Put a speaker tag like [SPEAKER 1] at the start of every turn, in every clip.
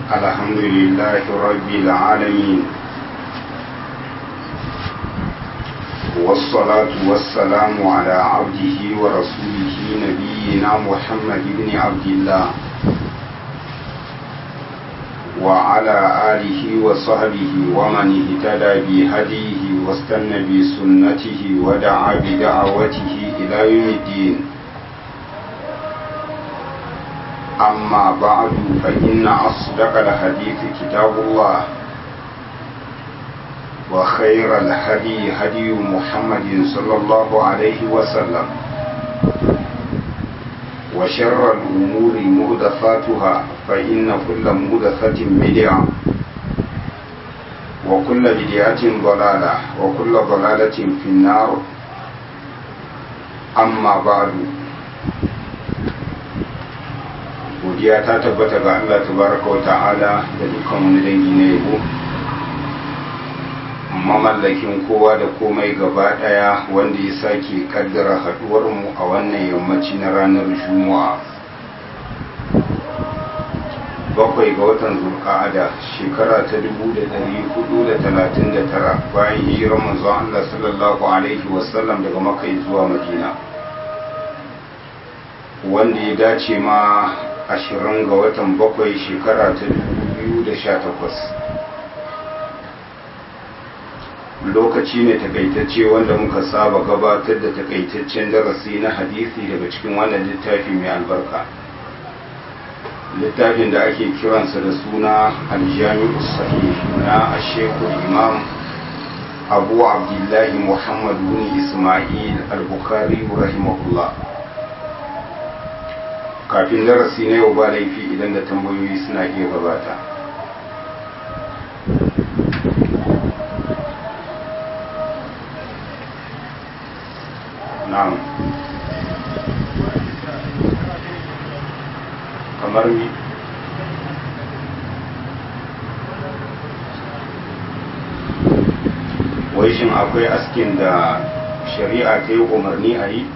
[SPEAKER 1] الحمد لله رب العالمين والصلاة والسلام على عبده ورسوله نبينا محمد بن عبد الله وعلى آله وصحبه ومن اهتدى بهديه واستنى بسنته ودعا بدعوته إلى يوم الدين أما بعد فإن أصدق الحديث كتاب الله وخير الهدي هدي محمد صلى الله عليه وسلم وشر الأمور مهدفاتها فإن كل مهدفة بدعة وكل بدعة ضلالة وكل ضلالة في النار أما بعد godiya ta tabbata ga Allah tabaraka wa ta'ala da dukkan wani dangi na yabo mamallakin kowa da komai gaba daya wanda ya sake kaddara haduwar mu a wannan yammaci na ranar juma'a bakwai ga watan zulqa'ada shekara ta 1439 bayan hijirar manzon Allah sallallahu alaihi wasallam daga makka zuwa madina wanda ya dace ma ashirin ga watan bakwai shekara ta takwas. lokaci ne takaitacce wanda muka saba gabatar da takaitaccen darasi na hadisi daga cikin wannan littafi mai albarka littafin da ake kiransa da suna aljami'u sahih na ashekul imam abu abdullahi muhammad bin ismail al-bukhari rahimahullah kafin darasi na yau ba laifi idan da tambayoyi suna iya gabata na'am kamar mi wai shin akwai askin da shari'a ta yi umarni a yi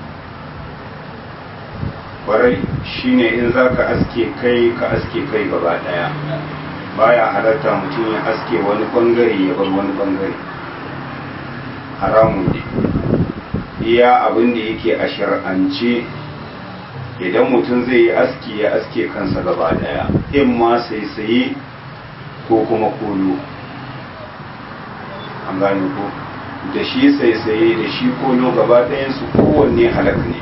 [SPEAKER 1] kwarai shine in za ka aske kai ka aske kai gaba daya baya halatta mutum ya aske wani bangare ya bar wani bangare haramun ne iya abin da yake a shar'ance idan mutum zai yi aski ya aske kansa gaba daya in ma sai saye ko kuma koyo an gane ko da shi sai saye da shi koyo gaba ɗayansu kowanne halak ne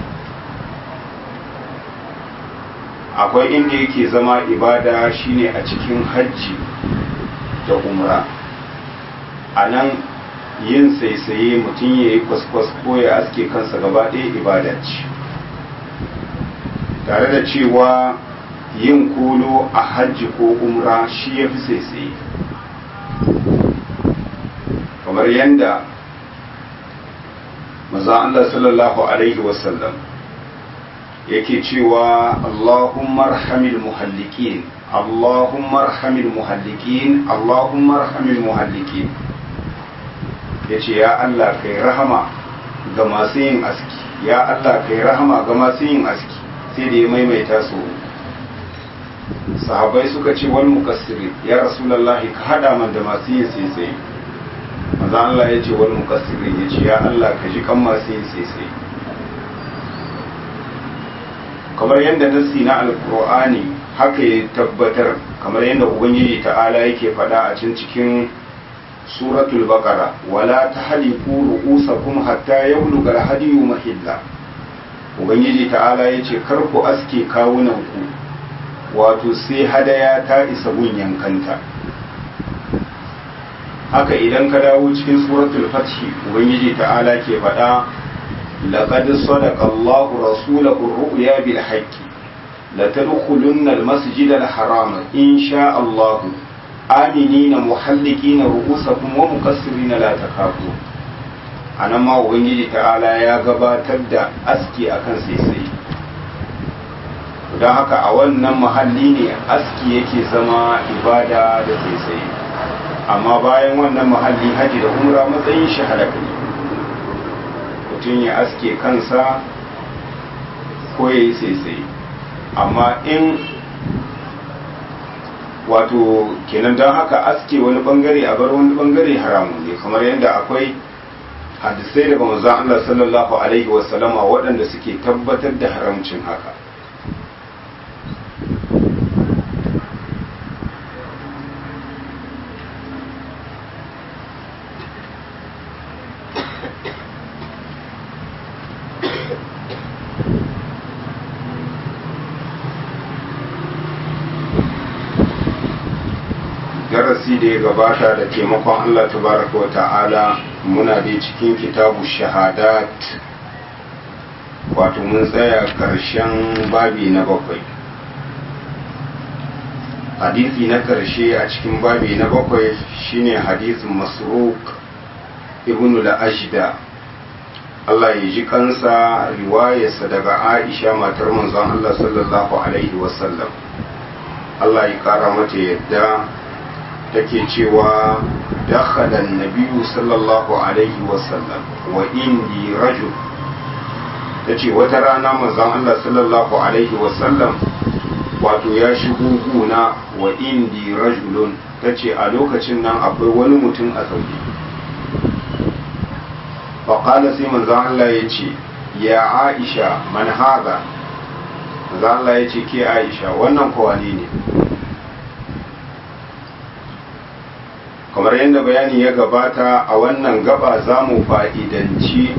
[SPEAKER 1] akwai inda yake zama ibada shine a cikin hajji da umra a nan yin saisaye mutum ya yi kwaskwas ko ya aske kansa gaba ɗaya ibada ce tare da cewa yin kolo a hajji ko umra shi ya fi saisaye kamar yadda maza Allah sallallahu Alaihi wasallam yake cewa Allahumma arhamil muhallikin Allahumma arhamil muhallikin Allahumma arhamil muhallikin yace ya Allah kai rahama ga masu yin aski ya Allah kai rahama ga masu yin aski sai da ya maimaita su sahabbai suka ce wal mukassirin ya rasulullahi ka hada man da masu yin sai maza Allah ya ce wal mukassirin yace ya Allah ka ji kan masu yin sai kamar yadda nassi na alkur'ani haka ya tabbatar kamar yadda ubangiji ta'ala yake faɗa a cin cikin suratul baqara wala tahliqu ru'usakum hatta yablugha al-hadiyu mahilla ubangiji ta'ala yace kar ku aske kawunan ku wato sai hadaya ta isa gun yankanta haka idan ka dawo cikin suratul fath ubangiji ta'ala ke faɗa لقد صدق الله رسوله الرؤيا بالحق لتدخلن المسجد الحرام إن شاء الله آمنين محلقين رؤوسكم ومقصرين لا تخافون anan ma ubangiji ta'ala ya gabatar da aski akan saisai don haka a wannan mahalli ne aski yake zama ibada da saisai amma bayan wannan mahalli haji da umra matsayin shi halaka ne mutum ya aske kansa ko ya yi saisai amma in wato kenan don haka aske wani bangare a bar wani bangare haramun ne kamar yadda akwai hadisai daga manzon Allah sallallahu alaihi wasallama waɗanda suke tabbatar da haramcin haka darasi da ya gabata da taimakon Allah tabaraka wa ta'ala muna da cikin kitabu shahadat wato mun tsaya karshen babi na bakwai hadisi na karshe a cikin babi na bakwai shine hadisin masruk ibn al-ashda Allah ya ji kansa riwayarsa daga Aisha matar manzon Allah sallallahu alaihi wasallam Allah ya kara mata yadda take cewa dakhala an-nabiyyu sallallahu alaihi wasallam wa indi rajul tace wata rana manzon Allah sallallahu alaihi wasallam wato ya shigo guna wa indi rajulun tace a lokacin nan akwai wani mutum a zaune faƙala sai manzon Allah ya ce ya Aisha man haza manzon Allah ya ce ke Aisha wannan kowane ne kamar yadda bayani ya gabata a wannan gaba za mu fa'idanci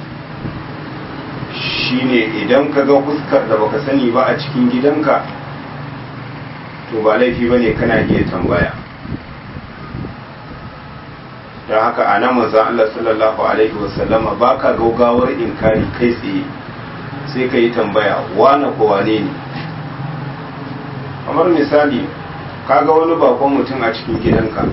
[SPEAKER 1] shine idan ka ga fuskar da baka sani ba a cikin gidanka to ba laifi ba ne kana iya tambaya don haka a nan manzan Allah sallallahu Alaihi wasallama ba ka gaugawar inkari kai tsaye sai ka yi tambaya wane ko wane ne kamar misali ka ga wani bakon mutum a cikin gidanka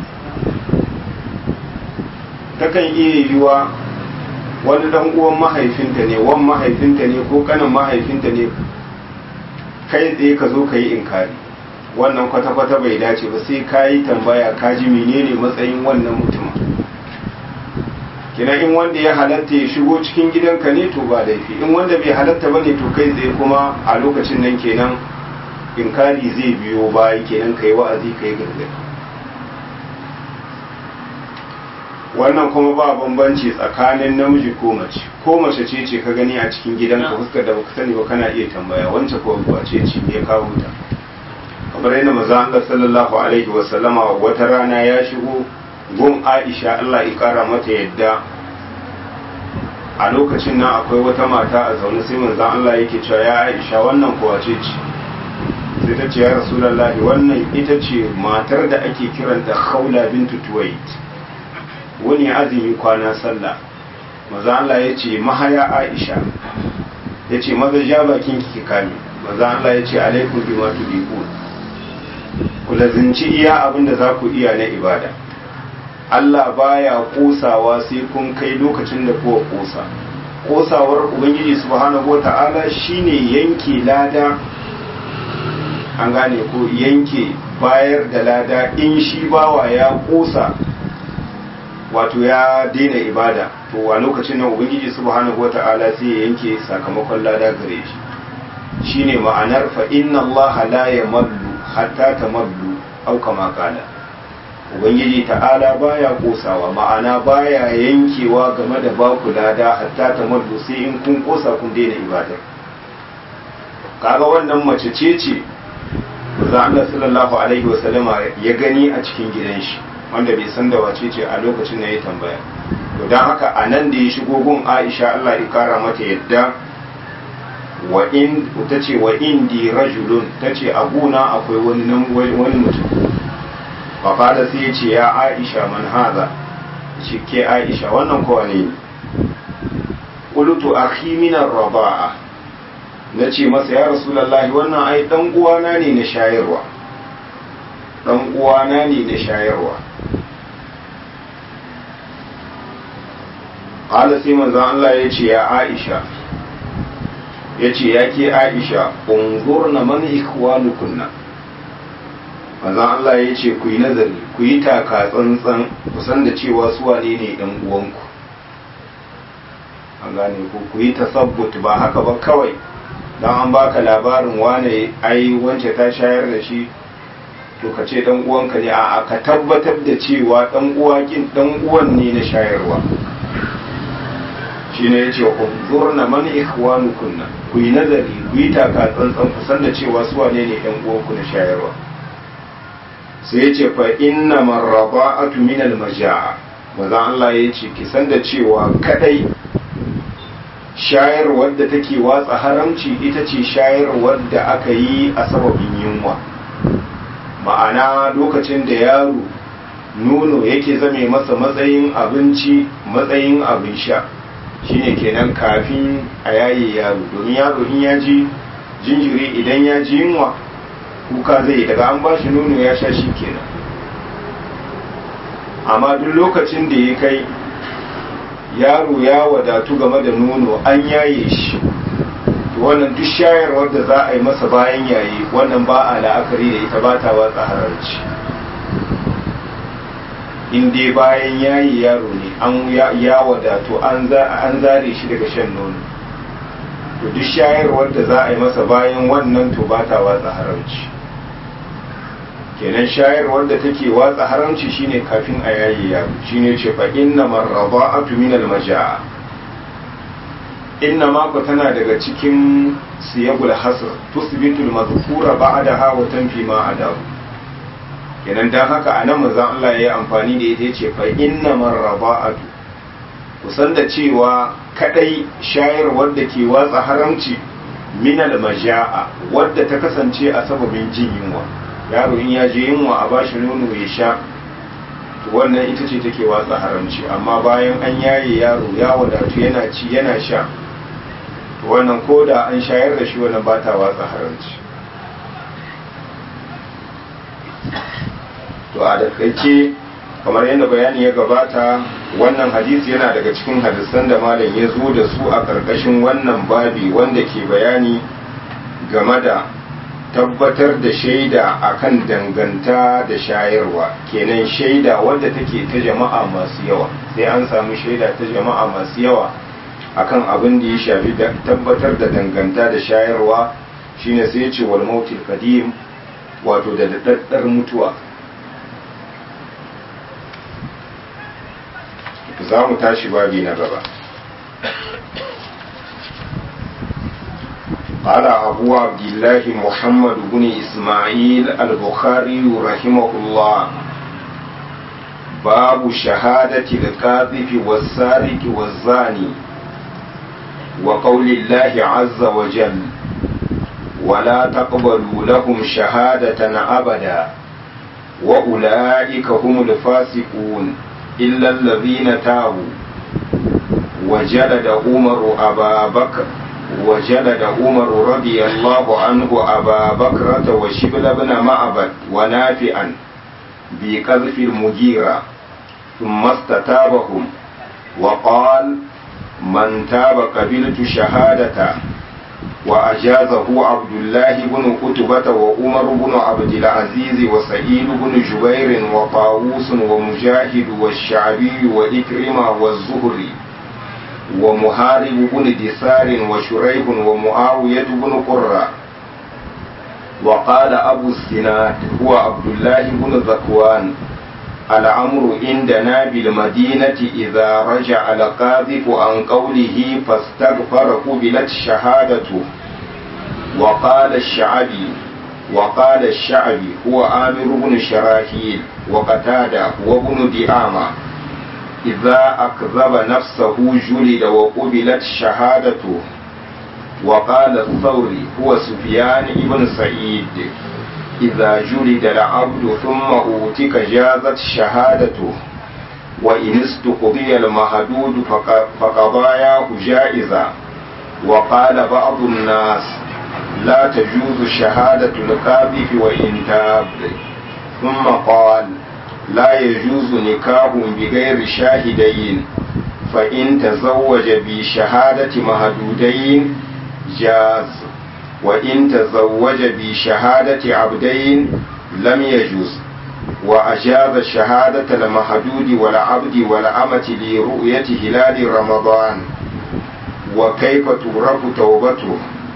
[SPEAKER 1] takan iya yiwuwa wani dan uwan mahaifinta ne wan mahaifinta ne ko kanin mahaifinta ne kai tsaye ka zo ka yi inkari wannan kwata-kwata bai dace ba sai ka yi tambaya ka ji menene matsayin wannan mutum kina in wanda ya halatta ya shigo cikin gidanka ne to ba laifi in wanda bai halatta ba ne to kai tsaye kuma a lokacin nan kenan inkari zai biyo baya kenan kai wa'azi kai gargadi wannan kuma ba bambanci tsakanin namiji ko mace ko mace ce ce ka gani a cikin gidanka fuskar da baka sani ba kana iya tambaya wancan ko wace ce ya kawo ta kamar yadda maza Allah sallallahu alaihi wa sallama wata rana ya shigo gun Aisha Allah ya kara mata yadda a lokacin nan akwai wata mata a zaune sai manzon Allah yake cewa ya Aisha wannan ko wace ce sai ta ce ya Rasulullahi wannan ita ce matar da ake kiranta Khawla bintu Tuwait wani azumi kwana sallah maza Allah ya ce mahaya Aisha ya ce maza ja bakin ki kame maza Allah ya ce alaikum bima tudiqun ku lazinci iya abin da za ku iya na ibada Allah baya kosawa sai kun kai lokacin da kuwa kosa kosawar ubangiji subhanahu wata'ala shine yanke lada an gane ko yanke bayar da lada in shi bawa ya kosa wato ya daina ibada to a lokacin nan ubangiji subhanahu wata'ala sai ya yanke sakamakon lada gare shi shine ma'anar fa inna allaha la yamallu hatta tamallu au kama qala ubangiji ta'ala baya kosawa ma'ana baya yankewa game da baku lada hatta tamallu sai in kun kosa kun daina ibada kaga wannan mace ce ce za Allah sallallahu alaihi wasallama ya gani a cikin gidan shi wanda bai san da wace ce a lokacin da ya tambaya to don haka a nan da ya shigo gun aisha allah ya kara mata yadda wa in ta ce wa indi rajulun ta ce a gona akwai wani wani mutum fafada sai ya ce ya aisha man haza ce ke aisha wannan kowa ne qultu akhi min ar-raba'a nace masa ya rasulullahi wannan ai dan uwana ne na shayarwa dan uwana ne na shayarwa qala sai manzon Allah ya ce ya Aisha ya ce ya ke Aisha unzurna man ikhwanukunna manzon Allah ya ce ku yi nazari ku yi taka tsantsan ku san da cewa su wane ne ɗan uwanku an gane ku ku yi tasabbut ba haka ba kawai dan an baka labarin wane ai wance ta shayar da shi to ka ce dan uwanka ne a ka tabbatar da cewa dan uwa kin dan uwan ne na shayarwa shine yace unzurna man ikhwanukunna ku yi nazari ku yi taka tsantsan ku san da cewa su wane ne yan uwanku na shayarwa sai yace fa inna marraba'atu min al-majaa maza Allah yace ki san da cewa kadai shayarwar da take watsa haramci ita ce shayarwar da aka yi a sababin yunwa ma'ana lokacin da yaro nono yake zame masa matsayin abinci matsayin abin sha shine kenan kafin a yaye yaro domin yaro in ya ji jinjiri idan ya ji yunwa kuka zai daga an bashi nono ya sha shi kenan amma duk lokacin da ya kai yaro ya wadatu game da nono an yaye shi wannan duk shayarwar da za a yi masa bayan yayi wannan ba a la'akari da ita ba ta watsa hararci in dai bayan yayi yaro ne an ya wadatu an zare shi daga shan nono to duk shayarwar da za a yi masa bayan wannan to ba ta watsa haramci kenan shayarwar da take watsa haramci shine kafin a yayi yaro shine ce fa inna marrada'atu min al-majaa inna ma ku tana daga cikin siyagul hasr tusbitul madhkura ba'daha wa tanfi ma adahu kenan dan haka anan manzon Allah yayi amfani da ita yace fa inna marrada'atu kusan da cewa kadai shayarwar da ke watsa haramci min al-majaa wadda ta kasance a sababin jin yunwa yaro in ya je yunwa a bashi nono ya sha to wannan ita ce take watsa haramci amma bayan an yaye yaro ya wadatu yana ci yana sha to wannan ko da an shayar da shi wannan ba ta watsa haramci to a dakaice kamar yadda bayani ya gabata wannan hadisi yana daga cikin hadisan da malam ya zo da su a ƙarƙashin wannan babi wanda ke bayani game da tabbatar da shaida akan danganta da shayarwa kenan shaida wadda take ta jama'a masu yawa sai an samu shaida ta jama'a masu yawa akan abin da ya shafi tabbatar da danganta da shayarwa shine sai ce wal mautil qadim wato da daddar mutuwa za mu tashi babi na gaba قال أبو عبد الله محمد بن إسماعيل البخاري رحمه الله باب شهادة الكاذب والسارق والزاني وقول الله عز وجل ولا تقبلوا لهم شهادة أبدا وأولئك هم الفاسقون إلا الذين تابوا وجلد عمر أبا بكر وجلد عمر رضي الله عنه أبا بكرة وشبل بن معبد ونافعا بقذف المجيرة ثم استتابهم وقال من تاب قبلت شهادته وأجازه عبد الله بن قتبة وعمر بن عبد العزيز وسعيد بن جبير وطاووس ومجاهد والشعبي وإكرمة والزهري ومحارب بن دثار وشريح ومعاوية بن قرة وقال أبو الزناد هو عبد الله بن ذكوان الأمر عندنا بالمدينة إذا رجع القاذف عن قوله فاستغفر قبلت شهادته وقال الشعبي وقال الشعبي هو آمر بن شراحيل وقتادة وابن دعامة إذا أكذب نفسه جلد وقبلت شهادته وقال الثوري هو سفيان بن سعيد إذا جلد العبد ثم أوتك جازت شهادته وإن استقضي المهدود فقضاياه جائزة وقال بعض الناس لا تجوز شهادة القاذف وإن تاب ثم قال لا يجوز نكاح بغير شاهدين فإن تزوج بشهادة مهدودين جاز وإن تزوج بشهادة عبدين لم يجوز وأجاز شهادة المهدود والعبد والأمة لرؤية هلال رمضان وكيف تغرق توبته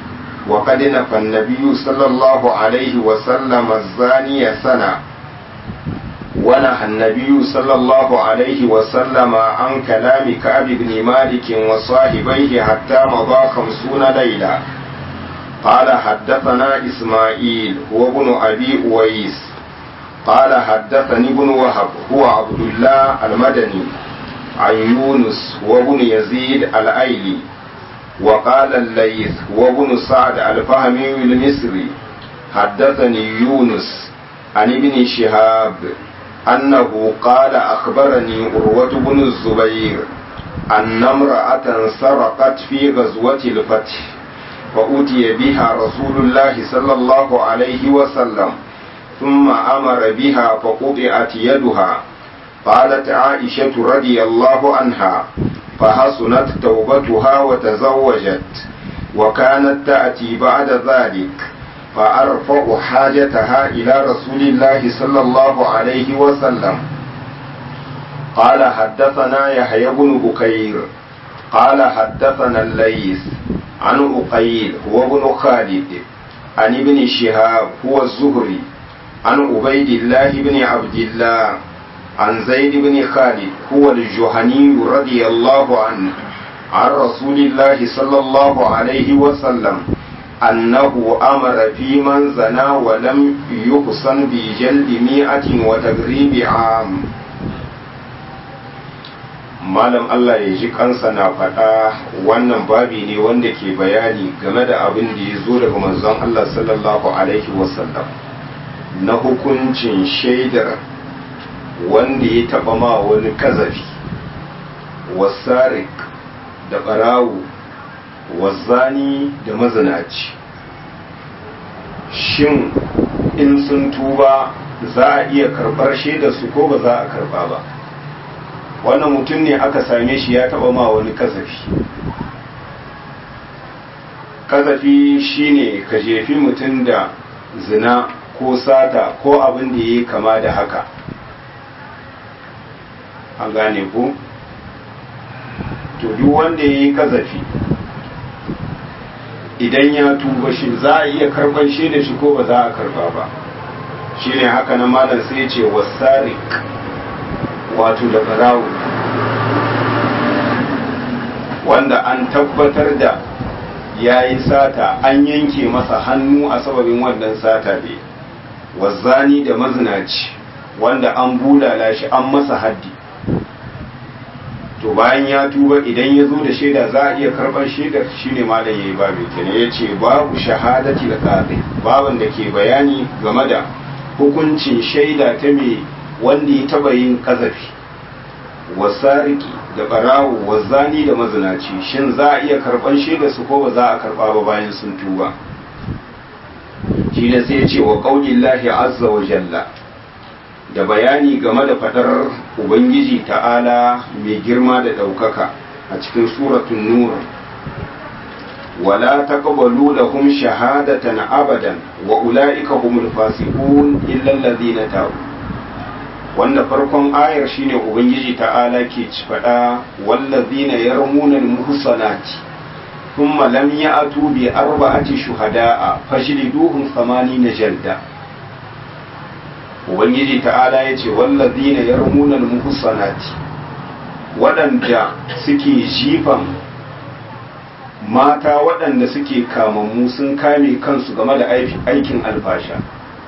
[SPEAKER 1] وقد نفى النبي صلى الله عليه وسلم الزاني سنة ونهى النبي صلى الله عليه وسلم عن كلام كعب بن مالك وصاحبيه حتى مضى خمسون ليلة قال حدثنا إسماعيل هو ابن أبي أويس قال حدثني ابن وهب هو عبد الله المدني عن يونس وابن يزيد الأيلي وقال الليث وابن سعد الفهمي المصري حدثني يونس عن ابن شهاب أنه قال أخبرني عروة بن الزبير أن امرأة سرقت في غزوة الفتح فأتي بها رسول الله صلى الله عليه وسلم ثم أمر بها فقطعت يدها قالت عائشة رضي الله عنها فحسنت توبتها وتزوجت وكانت تأتي بعد ذلك فأرفع حاجتها إلى رسول الله صلى الله عليه وسلم قال حدثنا يحيى بن بكير قال حدثنا الليث عن أقيل هو ابن خالد عن ابن شهاب هو الزهري عن عبيد الله بن عبد الله عن زيد بن خالد هو الجهني رضي الله عنه عن رسول الله صلى الله عليه وسلم أنه أمر في من زنى ولم يحصن بجلد مئة وتغريب عام malam Allah ya ji kansa na faɗa wannan babi ne wanda ke bayani game da abin da ya zo daga manzon Allah sallallahu alaihi wasallam na hukuncin shaidar wanda ya taɓa ma wani kazafi wasarik da ɓarawo wazzani da mazinaci shin in sun tuba za a iya karɓar shaidar su ko ba za a karɓa ba wannan mutum ne aka same shi ya taɓa ma wani kazafi kazafi shine ka jefi mutum da zina ko sata ko abin da ya yi kama da haka an gane ku to duk wanda ya yi kazafi idan ya tuba shi za a iya karban shi da shi ko ba za a karba ba shi ne haka na malam sai ce wasarik wato da barawo wanda an tabbatar da ya yi sata an yanke masa hannu a sababin wannan sata ne wazzani da mazinaci wanda an bulala shi an masa haddi to bayan ya tuba idan ya zo da shaida za a iya karɓar shaidar shine malam yayi babu kenan ya ce babu shahadati da qadi baban da ke bayani game da hukuncin shaida ta mai wanda ya taba yin kazafi wasariki da barawo wazani da mazinaci shin za a iya karɓar shaidar su ko ba za a karɓa ba bayan sun tuba shi ne sai ce wa qaulillahi azza wa jalla da bayani game da fadar Ubangiji ta'ala mai girma da ɗaukaka a cikin suratun nur wala taqbalu lahum shahadatan abadan wa ulaika humul fasiqun illa allazina tabu wanda farkon ayar shine ubangiji ta'ala ke ci fada wallazina yarmuna almuhsanati thumma lam ya'tu bi arba'ati shuhada'a fajliduhum 80 jalda ubangiji ta'ala ya ce wallazina yarmunan muhsanati waɗanda suke jifan mata waɗanda suke kamammu sun kame kansu game da aikin alfasha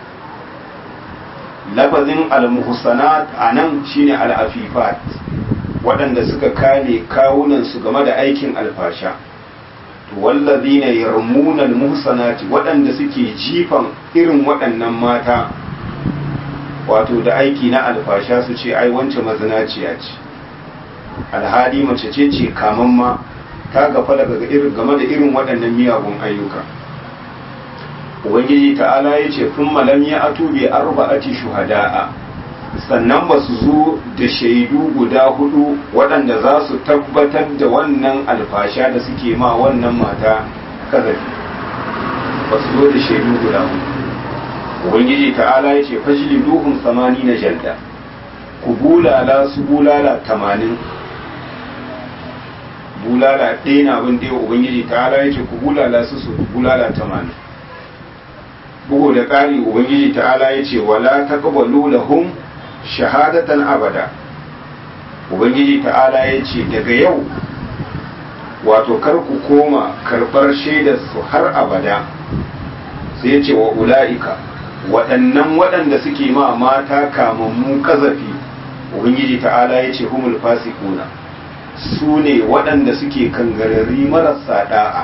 [SPEAKER 1] lafazin almuhsanat a nan shine al'afifat waɗanda suka kame kawunansu game da aikin alfasha wallazina yarmunan muhsanati waɗanda suke jifan irin waɗannan mata wato da aiki na alfasha su ce ai wance mazinaciya ce alhali mace ce ce kaman ma ta gafa daga irin game da irin waɗannan miyagun ayyuka ubangiji ta'ala ya ce kun malam ya atu bi arba'ati shuhada'a sannan ba su zo da shaidu guda hudu waɗanda za su tabbatar da wannan alfasha da suke ma wannan mata kazafi ba su zo da shaidu guda hudu ubangiji ta'ala ya ce fajili duhun samani na jalda ku bulala su bulala tamanin bulala ɗaya na abin ɗaya ubangiji ta ala ya ce ku bulala su su bulala tamanin bugu da ƙari ubangiji ta ala ya ce wala taqbalu lahum shahadatan abada ubangiji ta ala ya ce daga yau wato kar ku koma karɓar shaidar su har abada sai ya ce wa ula'ika waɗannan waɗanda suke ma mata kamammu kazafi ubangiji ta'ala ya ce humul fasikuna su ne waɗanda suke kangarari marasa da'a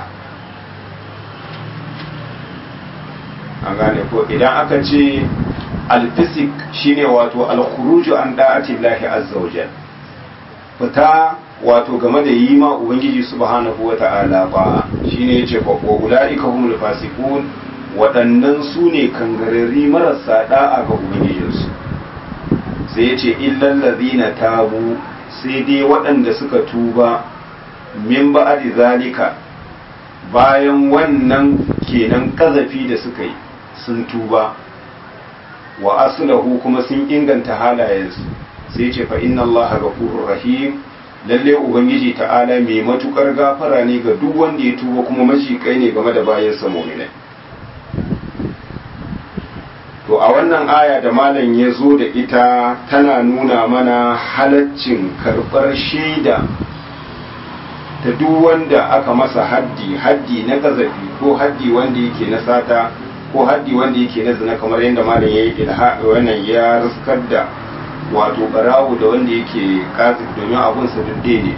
[SPEAKER 1] an gane ko idan aka ce alfisik shine wato alkhuruju an da'ati lahi azza wajal fita wato game da yi ma ubangiji subhanahu wata'ala ba shine yace fa ulaika humul fasikun waɗannan su ne kangarari marasa da'a ga ubangijinsu sai ya ce illal ladina tabu sai dai waɗanda suka tuba min ba'di zalika bayan wannan kenan kazafi da suka yi sun tuba wa aslahu kuma sun inganta halayensu sai ce fa inna allaha ghafurur rahim lalle ubangiji ta'ala mai matukar gafara ne ga duk wanda ya tuba kuma mashikai ne game da bayansa mu'minai to a wannan aya da malam ya zo da ita tana nuna mana halaccin karɓar shaida ta duk wanda aka masa haddi haddi na gazafi ko haddi wanda yake na sata ko haddi wanda yake na zina kamar yadda malam ya yi wannan ya riskar da wato barawo da wanda yake kazif domin abunsa dudde ne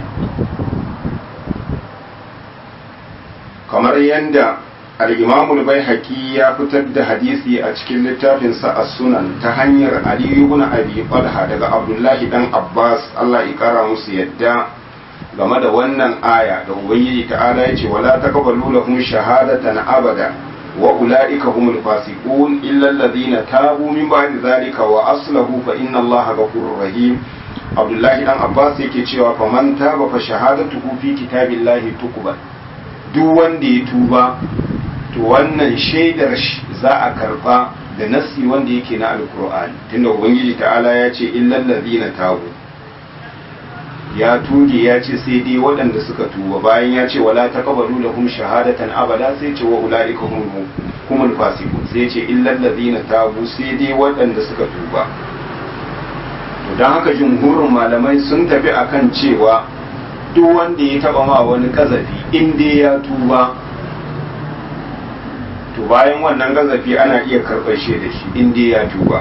[SPEAKER 1] kamar yadda al-imamu al-baihaqi ya fitar da hadisi a cikin littafinsa as-sunan ta hanyar ali ibn abi talha daga abdullahi dan abbas Allah ya kara musu yadda game da wannan aya da ubangiji ta'ala ya ce wala taqbalu lahum shahadatan abada wa ulaika humul fasiqun illa alladhina tabu min ba'di zalika wa aslahu fa inna allaha ghafurur rahim abdullahi dan abbas yake cewa faman taba fa shahadatuhu fi kitabillahi tuqbal duk wanda ya tuba to wannan shaidar za a karba da nassi wanda yake na alkur'ani tunda ubangiji ta'ala ya ce illal ladina tabu ya tuge ya ce sai dai waɗanda suka tuba bayan ya ce wala taqbalu lahum shahadatan abada sai ce wa ulaika hum humul fasiqun sai ce illal ladina tabu sai dai waɗanda suka tuba to dan haka jumhurin malamai sun tafi akan cewa duk wanda ya taba ma wani kazafi in dai ya tuba to bayan wannan gazafi ana iya karɓar shi da shi in dai ya tuba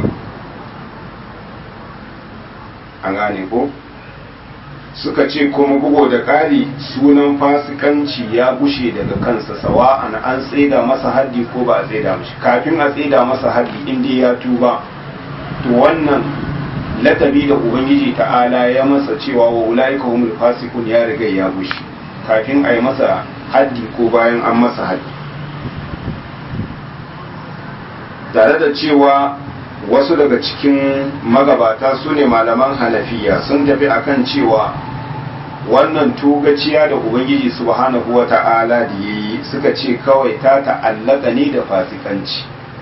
[SPEAKER 1] an gane ko suka ce kuma bugo da ƙari sunan fasikanci ya gushe daga kansa sawa'an an tsaida masa haddi ko ba a tsaida mashi kafin a tsaida masa haddi in dai ya tuba to wannan lakabi da ubangiji ta'ala ya masa cewa wa ulaika humul fasikun ya riga ya gushe kafin a yi masa haddi ko bayan an masa haddi tare da cewa wasu daga cikin magabata su ne malaman hanafiya sun tafi akan cewa wannan tugaciya da ubangiji subhanahu wa ta'ala da ya yi suka ce kawai ta ta'allaka ne da fasikanci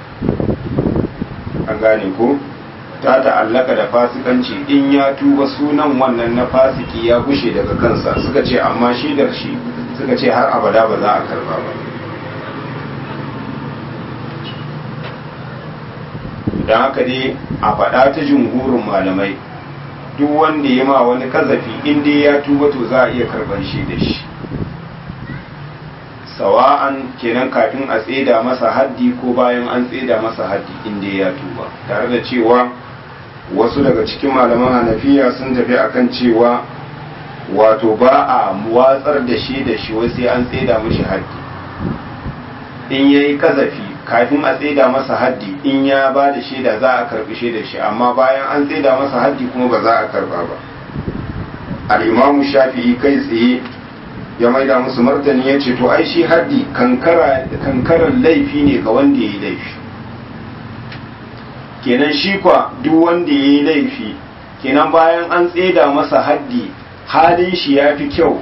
[SPEAKER 1] an gane ko ta ta'allaka da fasikanci in ya tuba sunan wannan na fasiki ya gushe daga kansa suka ce amma shaidar shi suka ce har abada ba za a karba ba don haka dai a faɗa ta jumhurin malamai duk wanda ya ma wani kazafi inda ya tuba to za a iya karɓar shi da shi sawa'an kenan kafin a tseda masa haddi ko bayan an tseda masa haddi inda ya tuba tare da cewa wasu daga cikin malaman hanafiya sun tafi akan cewa wato ba a watsar da shi da shi wai sai an tseda mishi haddi in yayi kazafi kafin a tsaida masa haddi in ya ba da shaida za a karbi shaida shi amma bayan an tsaida masa haddi kuma ba za a karba ba al'imamu shafi'i kai tsaye ya maida musu martani ya ce to ai shi haddi kankaran laifi ne ga wanda ya yi laifi kenan shi kwa duk wanda ya yi laifi kenan bayan an tsaida masa haddi halin shi ya fi kyau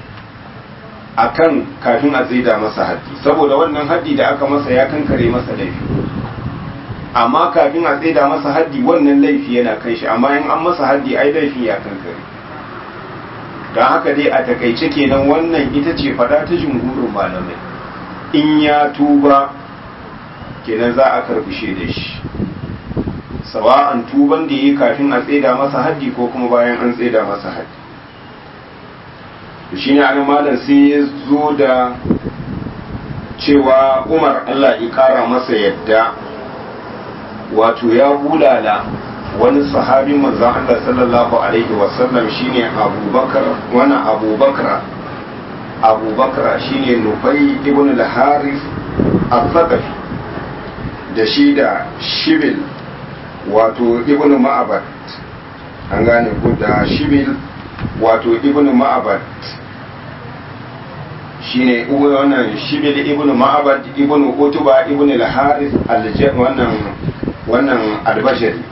[SPEAKER 1] akan kafin a tsaida masa haddi saboda wannan haddi da aka masa ya kankare masa laifi amma kafin a tsaida masa haddi wannan laifi yana kan shi amma in an masa haddi ai laifin ya kankare don haka dai a takaice kenan wannan ita ce fada ta jumhurin malamai in ya tuba kenan za a karbi da shi sawa'an tuban da yi kafin a tseda masa haddi ko kuma bayan an tseda masa haddi shi ne an malam sai ya zo da cewa umar allah ya kara masa yadda wato ya bulala wani sahabin manzan allah sallallahu alaihi wasallam shine abubakar wani abubakar abubakar shine nufai ibn al-haris al-thaqafi da shi da shibil wato ibn ma'abad an gane ku da shibil wato ibn ma'abad shine wannan shibil ibn ma'abad ibn utuba ibn al-haris wannan wannan albashari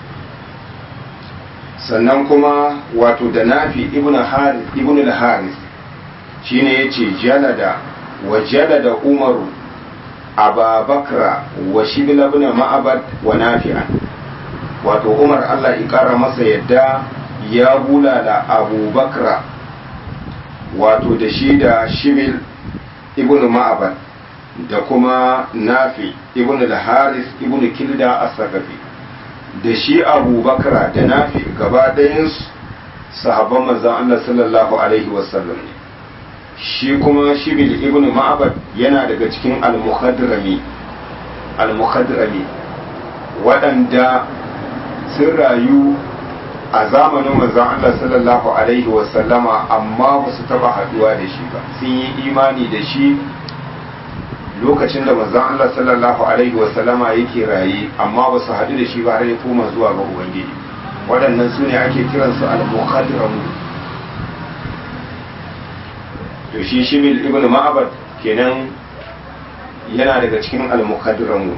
[SPEAKER 1] sannan kuma wato da nafi ibn haris ibn al-haris shine yace jalada wa jalada umaru ababakra wa shibil ibn ma'abad wa nafi'an wato umar allah ikara masa yadda ya bulala abubakra wato da shi da shibil ibn ma'abad da kuma nafi ibn al-haris ibn kilda as-sakafi da shi abubakra da nafi gaba ɗayansu sahabban manzon allah sallallahu alaihi wasallam ne shi kuma shibil ibn ma'abad yana daga cikin al-mukhadrami al-mukhadrami waɗanda sun rayu a zamanin manzon Allah sallallahu alaihi wasallama amma ba su taba haduwa da shi ba sun yi imani da shi lokacin da manzon Allah sallallahu alaihi wasallama yake raye amma ba su haɗu da shi ba har ya koma zuwa ga ubangiji waɗannan su ne ake kiransu al-mukhadiramu to shi shibil ibn ma'abad kenan yana daga cikin al-mukhadiramu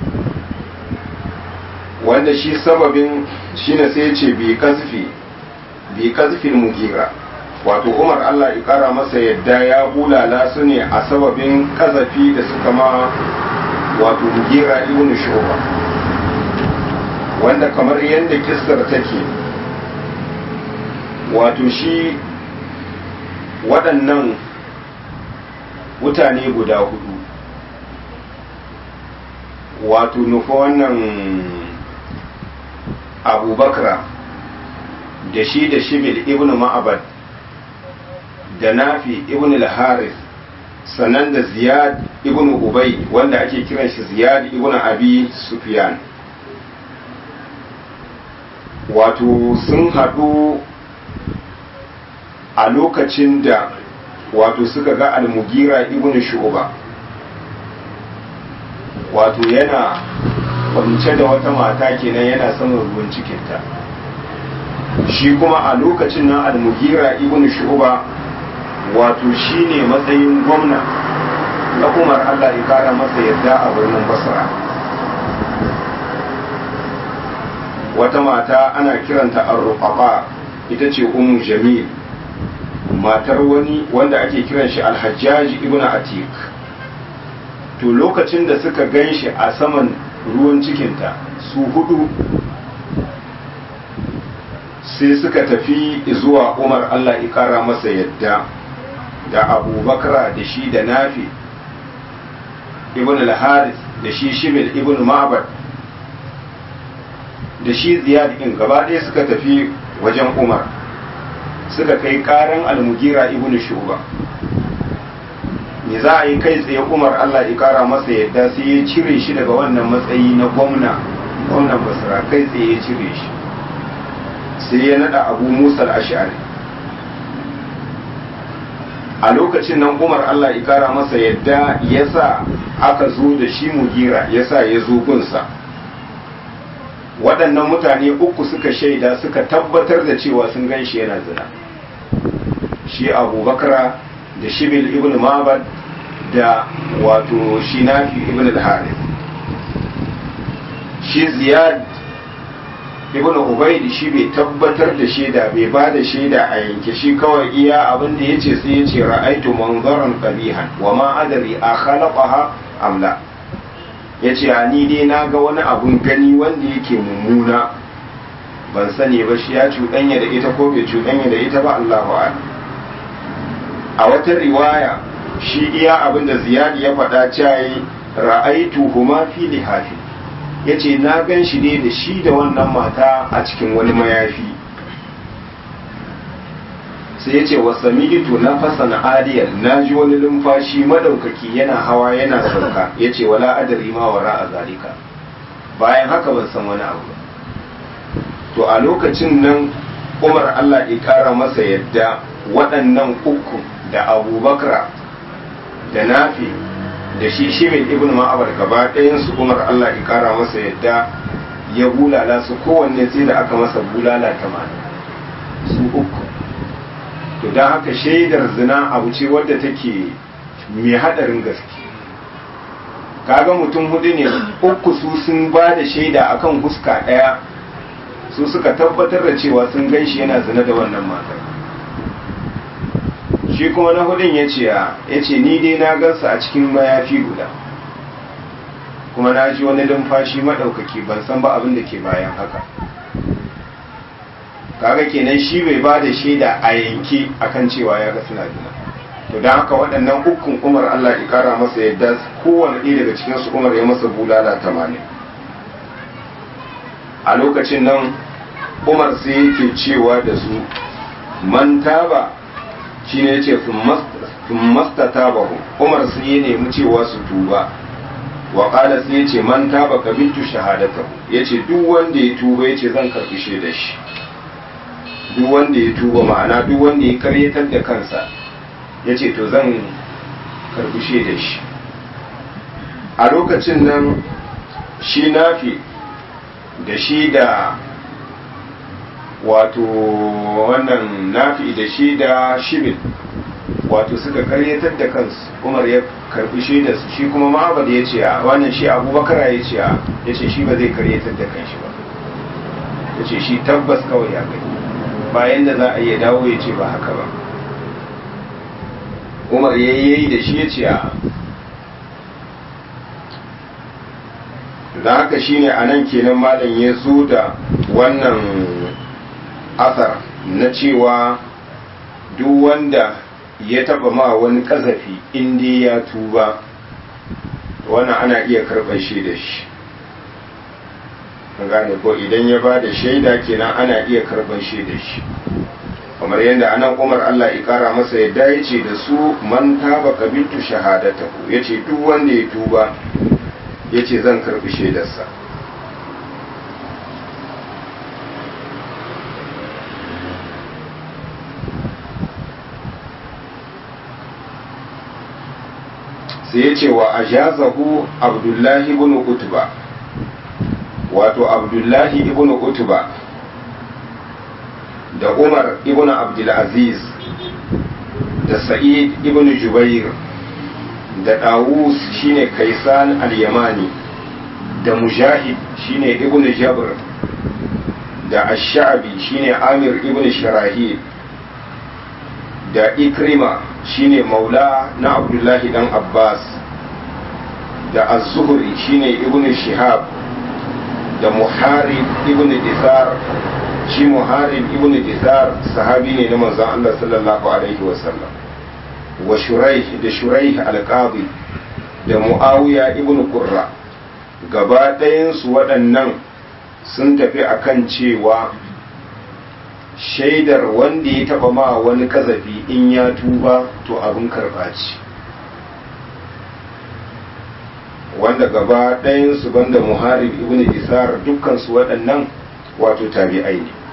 [SPEAKER 1] wanda shi sababin shine sai ce bi kasfi bi kasfil mugira wato umar Allah ya kara masa yadda ya bulala su ne a sababin kazafi da suka ma wato mugira ibn shuba wanda kamar yadda kissar take wato shi waɗannan mutane guda hudu wato nufa wannan abubakra da shi da shibil ibn ma'abad da nafi ibn al-haris sannan da ziyad ibn ubay wanda ake kiran shi ziyad ibn abi sufyan wato sun haɗu a lokacin da wato suka ga al-mugira ibn shu'ba wato yana kwance da wata mata kenan yana saman ruwan cikinta shi kuma a lokacin nan al-mugira ibn shu'ba wato shine matsayin gwamna na umar Allah ya kara masa yadda a birnin basra wata mata ana kiranta ar ita ce ummu jamil matar wani wanda ake kiran shi alhajjaji ibn atik to lokacin da suka gan shi a saman ruwan cikinta su hudu sai suka tafi zuwa umar allah ikara masa yadda da abubakar da shi da nafi ibn al-haris da shi shibil ibn ma'bad da shi ziyad in gaba ɗaya suka tafi wajen umar suka kai karan almugira ibn shuba me za a yi kai tsaye umar allah ya kara masa yadda sai ya cire shi daga wannan matsayi na gwamna gwamnan basra kai tsaye ya cire shi sai ya nada abu musa al-ash'ari a lokacin nan umar allah ya kara masa yadda ya sa aka zo da shi mugira ya sa ya zo gunsa waɗannan mutane uku suka shaida suka tabbatar da cewa sun gan shi yana zina shi abubakar da shibil ibn mabad da wato shi nafi ibn al-harith shi ziyad ibn ubaid shi bai tabbatar da shaida bai ba da shaida a yanke shi kawai iya abin da yace sai yace ra'aitu manzaran qabihan wa ma adri a khalaqaha am la yace a ni dai na ga wani abun gani wanda yake mummuna ban sani ba shi ya cuɗanya da ita ko bai cuɗanya da ita ba Allahu a'lam a wata riwaya shi iya abin da ziyadi ya faɗa cayi ra'aitu huma fi lihafi ya ce na gan shi ne da shi da wannan mata a cikin wani mayafi sai ya ce wa sami'tu na fasan adiyar na ji wani lumfashi madaukaki yana hawa yana sauka ya ce wala adari ma wara a zalika bayan haka ban san wani abu to a lokacin nan umar allah ya kara masa yadda waɗannan uku da abubakar da nafi da shi shimin ibn ma'abar gaba ɗayansu umar allah ya kara masa yadda ya bulala su kowanne sai da aka masa bulala tamanin su uku to don haka shaidar zina abu ce wadda take mai haɗarin gaske kaga mutum hudu ne uku su sun ba da shaida akan huska ɗaya su suka tabbatar da cewa sun gan shi yana zina da wannan matar shi kuma na hudun ya ce ya ce ni dai na gansa a cikin mayafi guda kuma na ji wani lumfashi maɗaukaki ban san ba abin da ke bayan haka kaga kenan shi bai ba da shaida a yanke akan cewa ya ga suna zina to don haka waɗannan ukun umar allah ya kara masa yadda kowane ɗaya daga cikinsu umar ya masa bulala tamanin a lokacin nan umar sai yake cewa da su man taba shi ne ce sun masta taba umar sai ya nemi cewa su tuba wa ƙala sai ya ce man taba ka bintu shahadata ya ce duk wanda ya tuba ya ce zan karɓi shaida shi duk wanda ya tuba ma'ana duk wanda ya karyatar da kansa ya ce to zan karɓi shaida shi a lokacin nan shi nafi da shi da wato wannan nafi da shi da shibin wato suka karyatar da kansu umar ya karbi shaidar su shi kuma ma'abad ya ce a wannan shi abubakar ya ce a ya ce shi ba zai karyatar da kanshi ba ya ce shi tabbas kawai ya gani bayan da za a iya dawo ya ce ba haka ba umar ya yi da shi ya ce a da haka shine a nan kenan malam ya zo da wannan asar na cewa duk wanda ya taba ma wani kazafi inda ya tuba wannan ana iya karɓar shi da shi gane ko idan ya ba da shaida kenan ana iya karɓar shi da shi kamar yadda anan umar Allah ya kara masa yadda ya ce da su man taba kabiltu shahadatahu ya ce duk wanda ya tuba ya ce zan karbi shaidarsa sai ya ce wa ajazahu abdullahi ibn utba wato abdullahi ibn utba da umar ibn abdulaziz da sa'id ibn jubair da Dawus shine Kaisan al-Yamani da Mujahid shine Ibn Jabr da Ash-Sha'bi shine Amir ibn Sharahil da Ikrima shine Maula na Abdullahi dan Abbas da Az-Zuhri shine Ibn Shihab da Muharib ibn Disar shi Muharib ibn Disar sahabi ne na manzon Allah sallallahu alaihi wasallam wa shuraih da shuraih alqadi da muawiya ibn qurra gaba ɗayansu waɗannan sun tafi akan cewa shaidar wanda ya taɓa ma wani kazafi in ya tuba to abin karɓa ce wanda gaba ɗayansu banda muharib ibn isar dukkansu waɗannan wato tabi'ai ne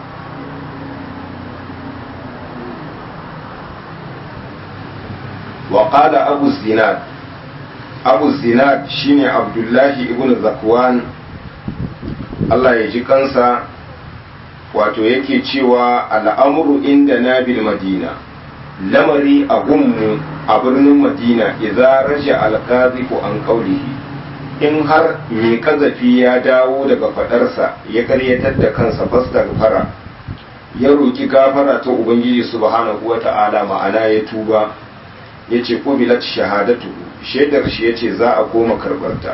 [SPEAKER 1] وقال أبو الزناد أبو الزناد شيني عبد الله ابن ذكوان الله يجي kansa wato yake cewa al'amuru inda na bil madina lamari a gunmu a birnin madina idza raja alqazifu an qawlihi in har mai kazafi ya dawo daga fadarsa ya karyatar da kansa fastaghfara ya roki gafara ta ubangiji subhanahu wata'ala ma'ana ya tuba ya ce ƙubilat shahadatu shaidar shi ya ce za a koma karɓarta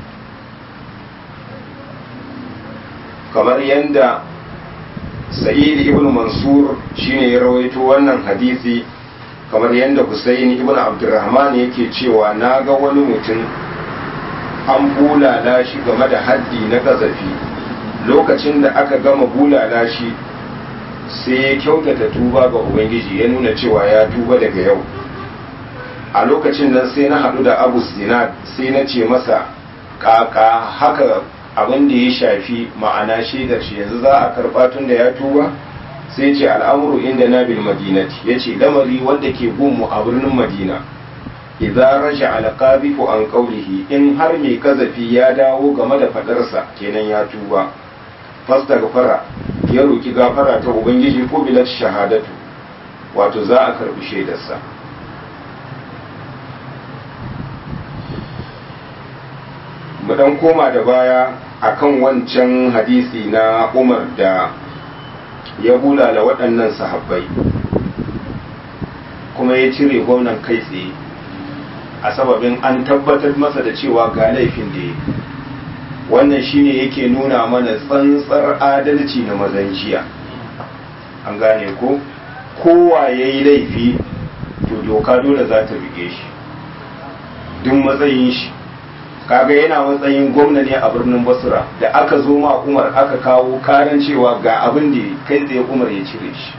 [SPEAKER 1] kamar yadda sa'id ibn mansur shine ya rawaito wannan hadisi kamar yadda Husaini ibn Abdurrahman yake cewa na ga wani mutum an bulala shi game da haddi na kazafi lokacin da aka gama bulala shi sai ya kyautata tuba ga Ubangiji ya nuna cewa ya tuba daga yau a lokacin nan sai na haɗu da Abu Zinad sai na ce masa kaka haka abin da ya shafi ma'ana shaidar shi yanzu za a karɓa tun da ya tuba sai ce al'amuru inda na bil madinati ya ce lamari wanda ke gunmu a birnin madina idza raja alqabifu an qawlihi in har mai kazafi ya dawo game da fadarsa kenan ya tuba fastaghfara ya roki gafara ta ubangiji ko bilat shahadatu wato za a karbi shaidarsa mu dan koma da baya akan wancan hadisi na Umar da ya bulala waɗannan sahabbai kuma ya cire gwamnan kai tsaye a sababin an tabbatar masa da cewa ga laifin da ya wannan shine yake nuna mana tsantsar adalci na mazanciya an gane ko kowa ya yi laifi to doka dole za ta bige shi duk matsayin shi kaga yana matsayin gwamna ne a birnin basra da aka zo ma umar aka kawo karan cewa ga abin da kai tsaye umar ya cire shi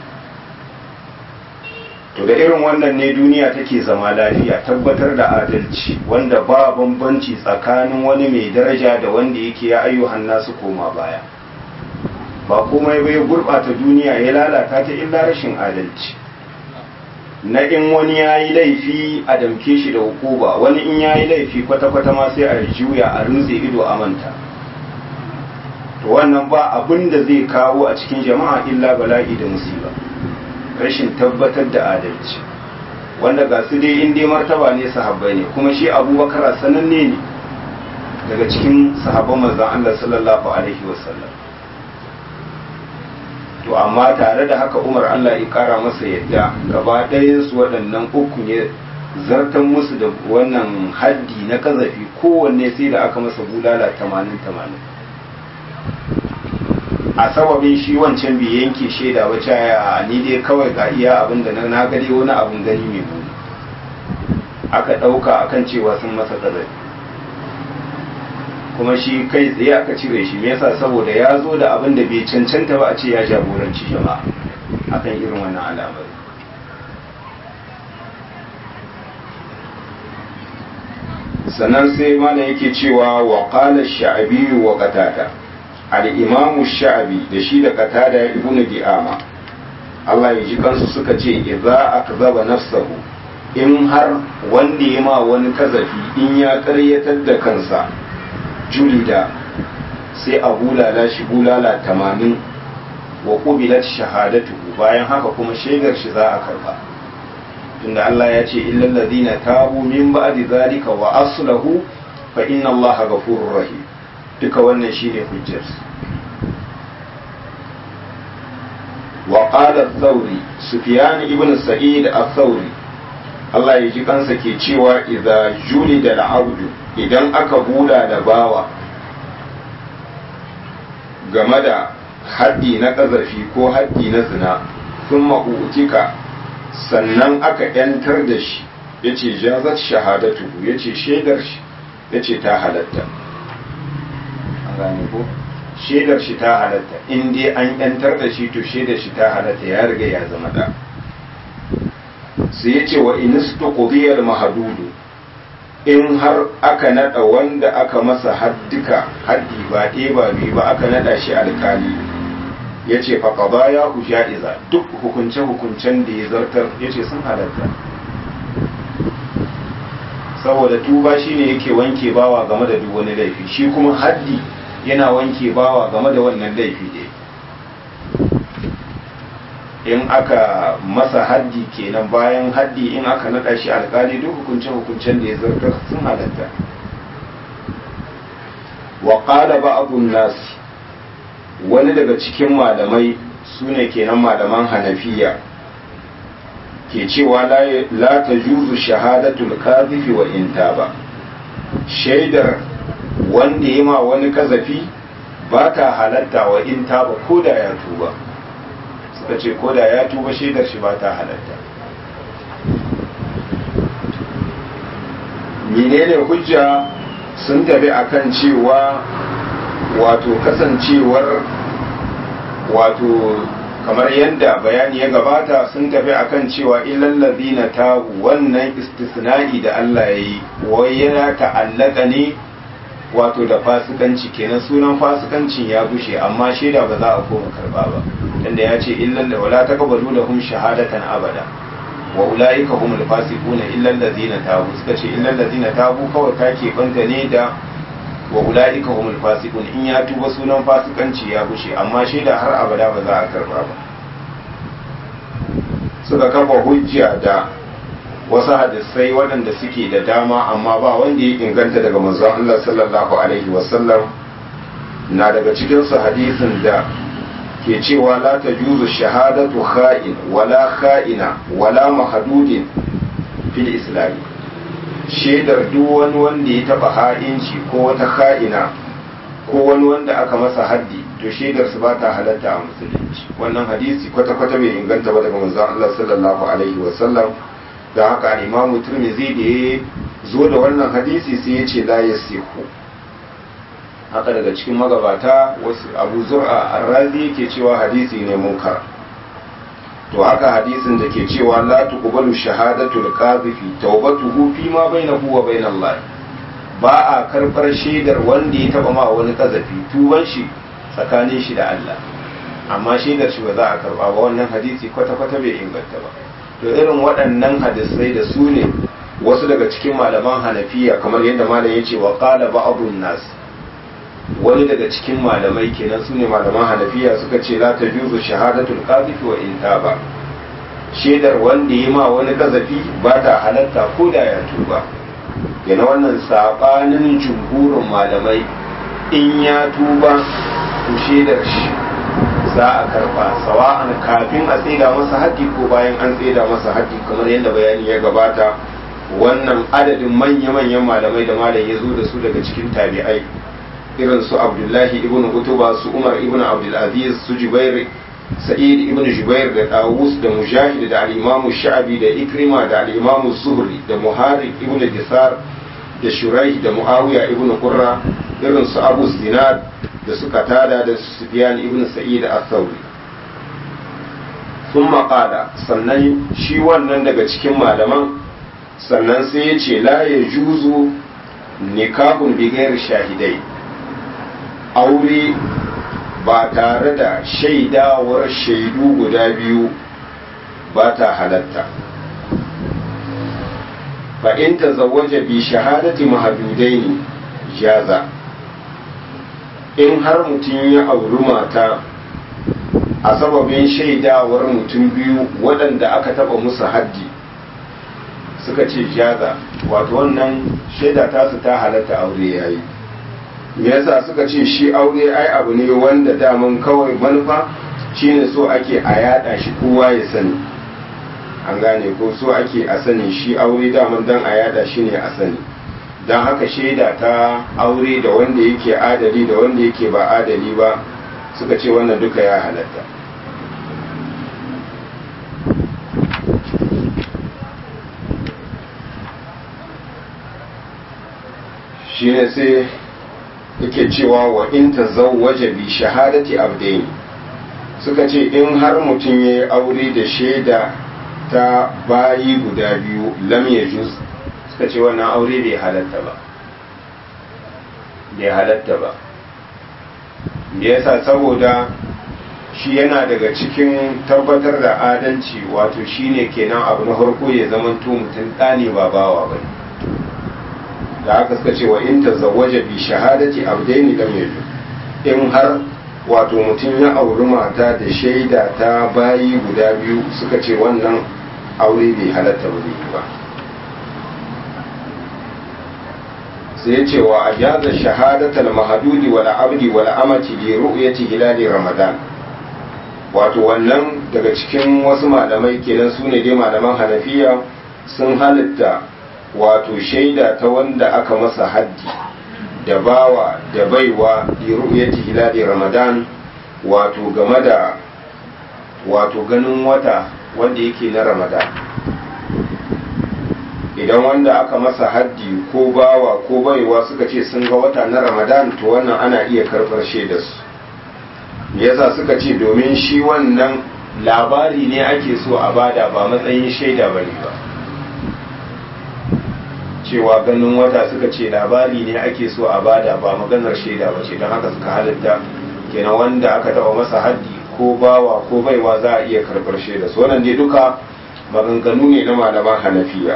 [SPEAKER 1] to da irin wannan ne duniya take zama lafiya tabbatar da adalci wanda ba bambanci tsakanin wani mai daraja da wanda yake ya ayyuhan nasu koma baya ba komai bai gurɓata duniya ya lalata ta illa rashin adalci na in wani ya yi laifi a damke shi da hukuba wani in ya yi laifi kwata-kwata ma sai a juya a rinse ido a manta to wannan ba abin da zai kawo a cikin jama'a illa bala'i da musiba rashin tabbatar da adalci wanda ga su dai in dai martaba ne sahabbai ne kuma shi abubakar sananne ne daga cikin sahabban manzon Allah sallallahu alaihi wasallam to amma tare da haka umar allah ya kara masa yadda gaba ɗayansu waɗannan uku ne zartan musu da wannan haddi na kazafi kowanne sai da aka masa bulala tamanin tamanin a sababin shi wancan bai yanke shaida ba caya ni dai kawai ga iya abin da na gani wani abin gani mai buni aka ɗauka akan cewa sun masa kazafi kuma shi kai tsaye aka cire shi me yasa saboda ya zo da abin da bai cancanta ba a ce ya jagoranci jama'a akan irin wannan alamar sannan sai mana yake cewa wa qala sha'abi wa qatada al-imam sha'abi da shi da qatada ibn di'ama Allah ya ji kansu suka ce idza akzaba nafsahu in har wanda ya ma wani kazafi in ya karyatar da kansa julida sai a bulala shi bulala tamanin wa ƙubilat shahadatu bayan haka kuma shaidar shi za a karba tunda Allah ya ce illal ladina tabu min ba'di zalika wa aslahu fa inna Allah ghafurur rahim duka wannan shine hujjar wa qala ath-thawri sufyan ibn sa'id ath-thawri Allah ya ji kansa ke cewa idza julida al-abdu idan aka bula da bawa game da haddi na ƙazafi ko haddi na zina sun ma'utika sannan aka ‘yantar da shi ya ce jazat shahadatu ya ce shaidar shi ya ce ta halatta an gane ko shaidar shi ta halatta in dai an ‘yantar da shi to shaidar shi ta halatta ya riga ya zama da sai ya ce wa inistu qudiyal mahadudu in har aka nada wanda aka masa haddika haddi ba ɗaya ba biyu ba aka nada shi alkali ya ce faƙaba ya ja'iza duk hukunce-hukuncen da ya zartar ya ce sun halatta saboda tuba shi ne yake wanke bawa game da duk wani laifi shi kuma haddi yana wanke bawa game da wannan laifi ne in aka masa haddi kenan bayan haddi in aka naɗa shi alkali duk hukunce-hukuncen da ya zartar sun halatta wa qala ba'dun nas wani daga cikin malamai sune kenan malaman hanafiya ke cewa la ta juzu shahadatul kazifi wa in ba shaidar wanda ya ma wani kazafi ba ta halatta wa in ba ko da ya tuba suka ce ko da ya tuba shaidar shi ba ta halatta menene hujja sun tafi akan cewa wato kasancewar wato kamar yadda bayani ya gabata sun tafi akan cewa illallazi na tabu wannan istisna'i da Allah ya yi wai yana ta'allaka ne wato da fasikanci kenan sunan fasikancin ya gushe amma shaida ba za a koma karba ba tunda ya ce illal wala taqbalu lahum shahadatan abada wa ulaika humul fasiquna illal ladzina tabu suka ce illal ladzina tabu kawai ka ke banta ne da wa ulaika humul fasiqun in ya tuba sunan fasikanci ya gushe amma shaida har abada ba za a karba ba suka kafa hujja da wasu hadisai waɗanda suke da dama amma ba wanda ya inganta daga manzon Allah sallallahu alaihi wasallam na daga cikinsu hadisin da ke cewa la ta juzu shahadatu kha'in wala kha'ina wala mahadudin fil islami shaidar duk wani wanda ya taba ha'inci ko wata kha'ina ko wani wanda aka masa haddi to shaidar su ba ta halatta a musulunci wannan hadisi kwata-kwata bai inganta ba daga manzon Allah sallallahu alaihi wasallam da haka imamu turmizi da ya zo da wannan hadisi sai ya ce la ya sihu haka daga cikin magabata wasu abu zur'a arrazi yake cewa hadisi ne munkar to haka hadisin da ke cewa la tuqbalu shahadatul qazifi tawbatuhu fi ma bainahu wa bainallah ba a karbar shaidar wanda ya taba ma wani kazafi tuban shi tsakanin shi da Allah amma shaidar shi ba za a karba ba wannan hadisi kwata-kwata bai inganta ba to irin waɗannan hadisai da su ne wasu daga cikin malaman hanafiya kamar yadda malam ya ce wa qala ba'dun nas wani daga cikin malamai kenan su ne malaman hanafiya suka ce la tajuzu shahadatul qazifi wa in taba shaidar wanda ya ma wani kazafi ba ta halatta ko da ya tuba yana wannan sabanin jumhurin malamai in ya tuba to shaidar shi za a karba sawa'an kafin a tseda masa haddi ko bayan an tseda masa haddi kamar yadda bayani ya gabata wannan adadin manya-manyan malamai da malam ya zo da su daga cikin tabi'ai irin su abdullahi ibn utuba su umar ibn abdulaziz su jubair sa'id ibn jubair da dawus da mujahid da al-imamu sha'abi da ikrima da al-imamu zuhri da muharib ibn disar da shuraih da muawiya ibn qurra irin su abu zinad da suka tada da Sufyan ibn Sa'id al-Thawri sun maƙada sannan shi wannan daga cikin malaman sannan sai ya ce la ya juzu nikahun bigayar shahidai aure ba tare da shaidawar shaidu guda biyu ba ta halatta fa in ta zawaje bi shahadati mahadudaini jaza in har mutum ya auri mata a sababin shaidawar mutum biyu waɗanda aka taba musu haddi suka ce jaza wato wannan shaida tasu ta halatta aure yayi me yasa suka ce shi aure ai abu ne wanda daman kawai manufa shine so ake a yada shi kowa ya sani an gane ko so ake a sani shi aure daman dan a yada shi ne a sani don haka shaida ta aure da wanda yake adali da wanda yake ba adali ba suka ce wannan duka ya halatta shi ne sai yake cewa wa in ta waje bi shahadati abdaini suka ce in har mutum ya yi aure da shaida ta bayi guda biyu lam ya juz suka ce wannan aure bai halatta ba bai halatta ba me yasa saboda shi yana daga cikin tabbatar da adalci wato shine kenan abu na farko ya zama mutum ɗane ba bawa ba da haka suka ce wa in tazawwaja bi shahadati abdaini lam yajuz in har wato mutum ya auri mata da shaida ta bayi guda biyu suka ce wannan aure bai halatta ba zai ba sai ce wa ajaza shahadatal mahadudi wal abdi wal amati li ru'yati hilali ramadan wato wannan daga cikin wasu malamai kenan su ne dai malaman hanafiya sun halitta wato shaida ta wanda aka masa haddi da bawa da baiwa li ru'yati hilali ramadan wato game da wato ganin wata wanda yake na ramadan idan wanda aka masa haddi ko bawa ko baiwa suka ce sun ga wata na ramadan to wannan ana iya karɓar shaidarsu yasa suka ce domin shi wannan labari ne ake so a bada ba matsayin shaida ba ne ba cewa ganin wata suka ce labari ne ake so a bada ba maganar shaida ba ce don haka suka halitta kenan wanda aka taɓa masa haddi ko bawa ko baiwa za a iya karɓar shaida su wannan dai duka maganganu ne na malaman hanafiya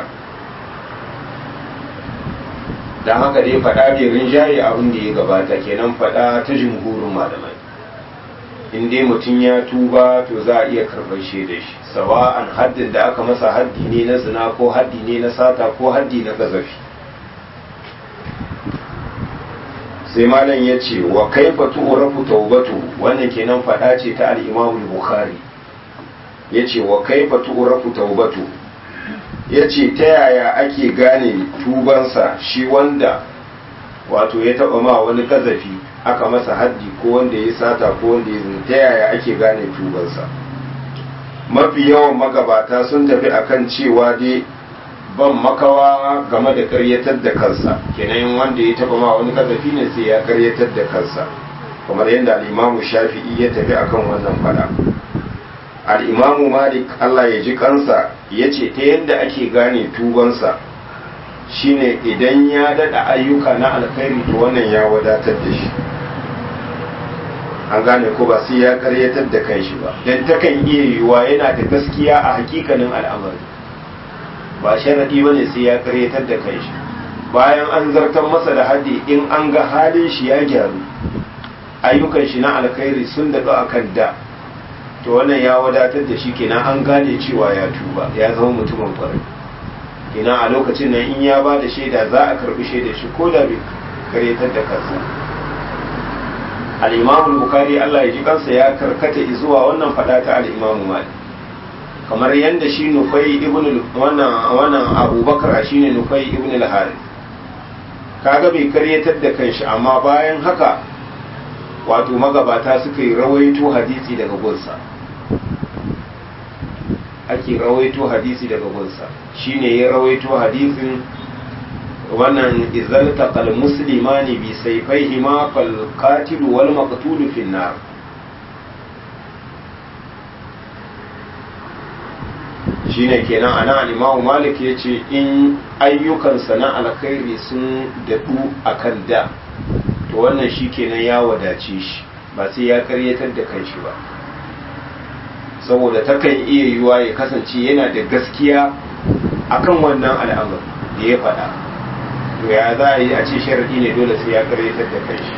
[SPEAKER 1] don haka dai faɗa bai rinjaye abin da ya gabata kenan faɗa ta jumhurin malamai in dai mutum ya tuba to za a iya karɓar shaidar shi sawa'an haddin da aka masa haddi ne na zina ko haddi ne na sata ko haddi na gazafi sai malam ya ce wa kaifa tu'rafu taubatu wannan kenan faɗa ce ta al-Imam Bukhari yace wa kaifa tu'rafu taubatu yace ta yaya ake gane tubansa shi wanda wato ya taba ma wani kazafi aka masa haddi ko wanda ya sata ko wanda ya zina ta yaya ake gane tubansa mafi yawan magabata sun tafi akan cewa dai ban makawa game da karyatar da kansa kenan wanda ya taba ma wani kazafi ne sai ya karyatar da kansa kamar yadda al'imamu shafi'i ya tafi akan wannan fada al'imamu malik allah ya ji kansa ya ce ta yadda ake gane tubansa shine idan ya dada ayyuka na alkhairi to wannan ya wadatar da shi an gane ko ba sai ya karyatar da kanshi ba don takan iya yiwuwa yana da gaskiya a hakikanin al'amari ba sharadi bane sai ya karyatar da kanshi bayan an zartar masa da haddi in an ga halin shi ya gyaru ayyukan shi na alkhairi sun daɗu a kan da to wannan ya wadatar da shi kenan an gane cewa ya tuba ya zama mutumin kwarai kenan a lokacin nan in ya ba da shaida za a karbi shaida shi ko da bai karyatar da kansa al-imamu bukari Allah ya ji kansa ya karkata zuwa wannan fada ta al-imamu malik kamar yadda shi nufai ibn wannan wannan abubakar shine nufai ibn al-harith kaga bai karyatar da kanshi amma bayan haka wato magabata suka yi rawaito hadisi daga gunsa ake rawaito hadisi daga gunsa shine ya rawaito hadisin wannan izal taqal muslimani bi sayfayhima fal qatil wal maqtul fi nar shine kenan ana al-Imam Malik yace in ayyukansa na alkhairi sun dadu akan da to wannan shi kenan ya wadace shi ba sai ya karyatar da kanshi ba saboda takan iya yiwuwa ya kasance yana da gaskiya akan wannan al'amur da ya faɗa to ya za a yi a ce sharaɗi ne dole sai ya karyatar da kanshi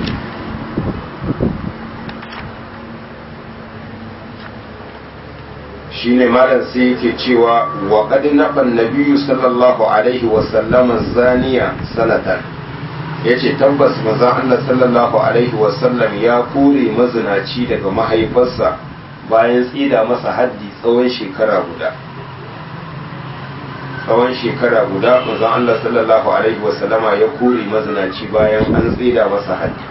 [SPEAKER 1] shine malam sai yake cewa wa qad naban nabiyyu sallallahu alaihi wa sallam zaniya sanatan yace tabbas manzon Allah sallallahu alaihi wa sallam ya kore mazinaci daga mahaifarsa bayan tsida masa haddi tsawon shekara guda tsawon shekara guda manzon Allah sallallahu alaihi wa sallama ya kore mazinaci bayan an tsida masa haddi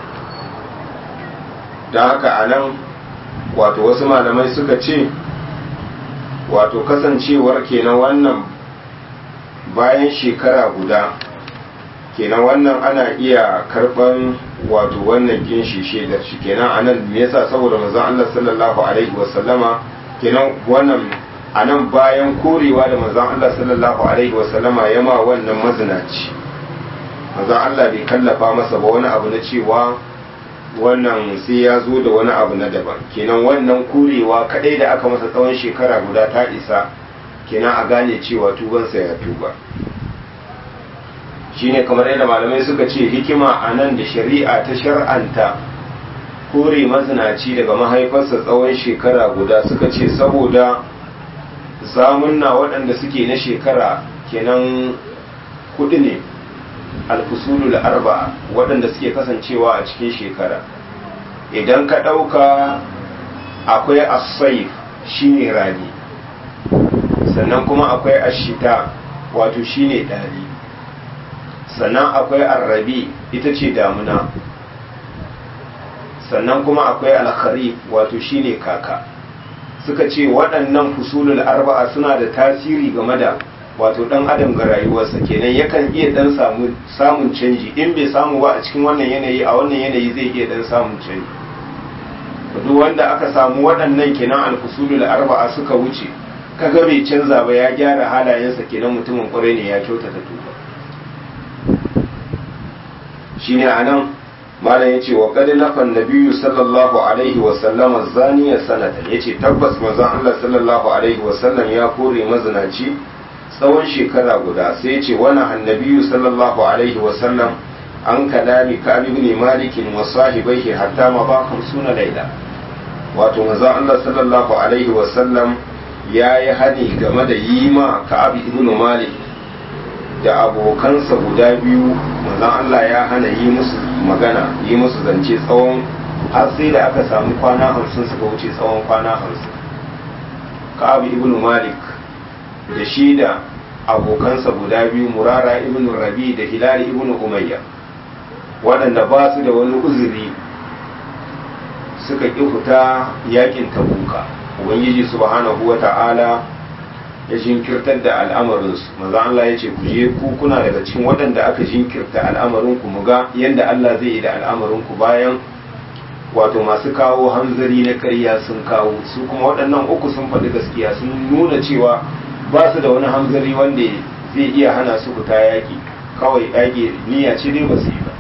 [SPEAKER 1] don haka anan wato wasu malamai suka ce wato kasancewar kenan wannan bayan shekara guda kenan wannan ana iya karban wato wannan ginshi shaidar shi kenan anan me yasa saboda manzon Allah sallallahu alaihi wasallama kenan wannan anan bayan korewa da manzon Allah sallallahu alaihi wasallama ya ma wannan mazinaci manzon Allah bai kallafa masa ba wani abu na cewa wannan sai ya zo da wani abu na daban kenan wannan kurewa kadai da aka masa tsawon shekara guda ta isa kenan a gane cewa tubansa ya tuba shine kamar yadda malamai suka ce hikima a nan da shari'a ta shar'anta kore mazinaci daga mahaifarsa tsawon shekara guda suka ce saboda zamunna waɗanda suke na shekara kenan kuɗi ne alfusulul arba'a waɗanda suke kasancewa a cikin shekara idan ka ɗauka akwai asaif shine rani sannan kuma akwai ashita wato shine ɗari sannan akwai arrabi ita ce damuna sannan kuma akwai alkharif wato shine kaka suka ce waɗannan fusulul arba'a suna da tasiri game da wato dan adam ga rayuwarsa kenan yakan iya dan samu samun canji in bai samu ba a cikin wannan yanayi a wannan yanayi zai iya dan samun canji duk wanda aka samu waɗannan kenan alfusulul arba'a suka wuce kaga bai canza ba ya gyara halayensa kenan mutumin kwarai ne ya kyautata tuba shine anan malam yace wa qad nafan nabiyyu sallallahu alaihi wa sallama zaniya sanatan yace tabbas manzon Allah sallallahu alaihi wa sallam ya kore mazinaci tsawon shekara guda sai yace wani annabiyyu sallallahu alaihi wa sallam an kalami ka'ab ibn malik wa sahibaihi hatta ma ba suna laila wato manzon Allah sallallahu alaihi wa sallam yayi hani game da yi ma ka'ab ibn malik da abokansa guda biyu manzon Allah ya hana yi musu magana yi musu zance tsawon har sai da aka samu kwana hamsin suka wuce tsawon kwana hamsin ka'ab ibn malik da shi da abokansa guda biyu murara ibn rabi da hilali ibn umayya waɗanda ba su da wani uzuri suka ƙi fita yakin tabuka ubangiji subhanahu wa ta'ala ya jinkirtar da al'amarinsu maza Allah ya ce ku je ku kuna daga cikin waɗanda aka jinkirta al'amarinku mu ga yadda Allah zai yi da al'amarinku bayan wato masu kawo hanzari na ƙarya sun kawo su kuma waɗannan uku sun faɗi gaskiya sun nuna cewa ba su da wani hanzari wanda zai iya hana su fita yaƙi kawai yaƙi niyya ce dai ba su yi ba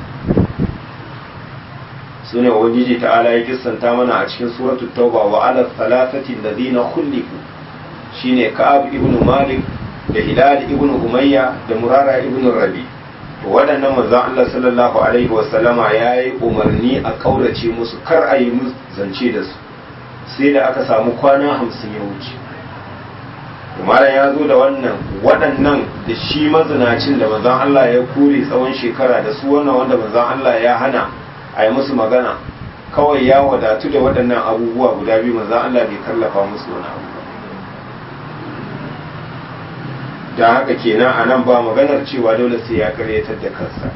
[SPEAKER 1] su ne ubangiji ta'ala ya kissanta mana a cikin suratul tauba wa ala thalathati alladhina khuliqu shine Ka'ab ibn Malik da Hilal ibn Umayya da Murara ibn Rabi to waɗannan manzon Allah sallallahu alaihi wa sallama yayi umarni a kaurace musu kar a yi musu zance da su sai da aka samu kwana hamsin ya wuce Umar ya zo da wannan waɗannan da shi mazinacin da manzon Allah ya kore tsawon shekara da su wannan wanda manzon Allah ya hana a yi musu magana kawai ya wadatu da waɗannan abubuwa guda biyu manzon Allah bai kallafa musu wani abu da haka kenan a nan ba maganar cewa dole sai ya karyatar da kansa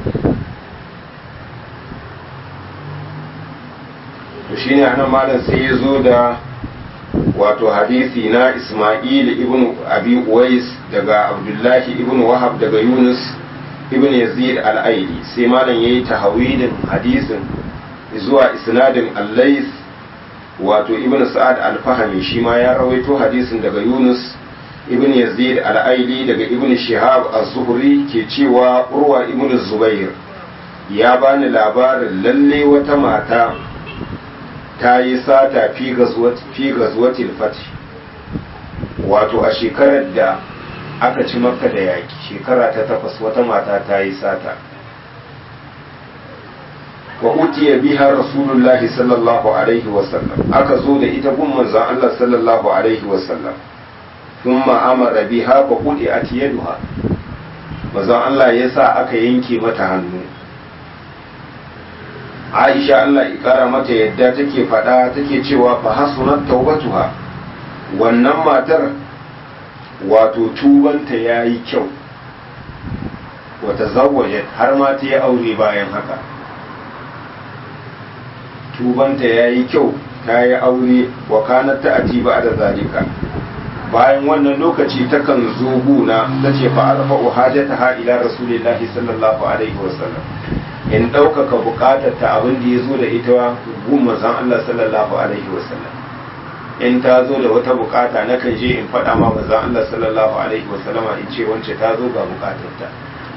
[SPEAKER 1] to shine a nan malam sai ya zo da wato hadisi na ismail ibn abi uwais daga abdullahi ibn wahab daga yunus ibn yazid al-aili sai malam yayi tahawilin hadisin zuwa isnadin allais wato ibn sa'ad al-fahmi shi ma ya rawaito hadisin daga yunus ibn yazid al-aili daga ibn shihab az-zuhri ke cewa urwa ibn zubair ya bani labarin lalle wata mata ta yi sata fi gazwatil fati wato a shekarar da aka ci makka da yaki shekara ta takwas wata mata ta yi sata wa utiya biha rasulullahi sallallahu alaihi wasallam aka zo da ita gun manzon Allah sallallahu alaihi wasallam ثم amara biha fa qudiat yaduha manzon Allah ya sa aka yanke mata hannu Aisha Allah ya kara mata yadda take faɗa take cewa fa hasunat taubatuha wannan matar wato tubanta yayi kyau wata zawwajat har ma ta yi aure bayan haka tubanta yayi kyau ta yi aure wa kanat ta atiba da zalika bayan wannan lokaci takan zo guna ta ce fa arfa'u hajataha ila rasulillahi sallallahu alaihi wasallam in ɗaukaka buƙatar ta abin da ya zo da ita gun manzon Allah sallallahu alaihi wasallam in ta zo da wata buƙata na kan je in faɗa ma manzon Allah sallallahu alaihi wasallama in ce wance ta zo ga buƙatar ta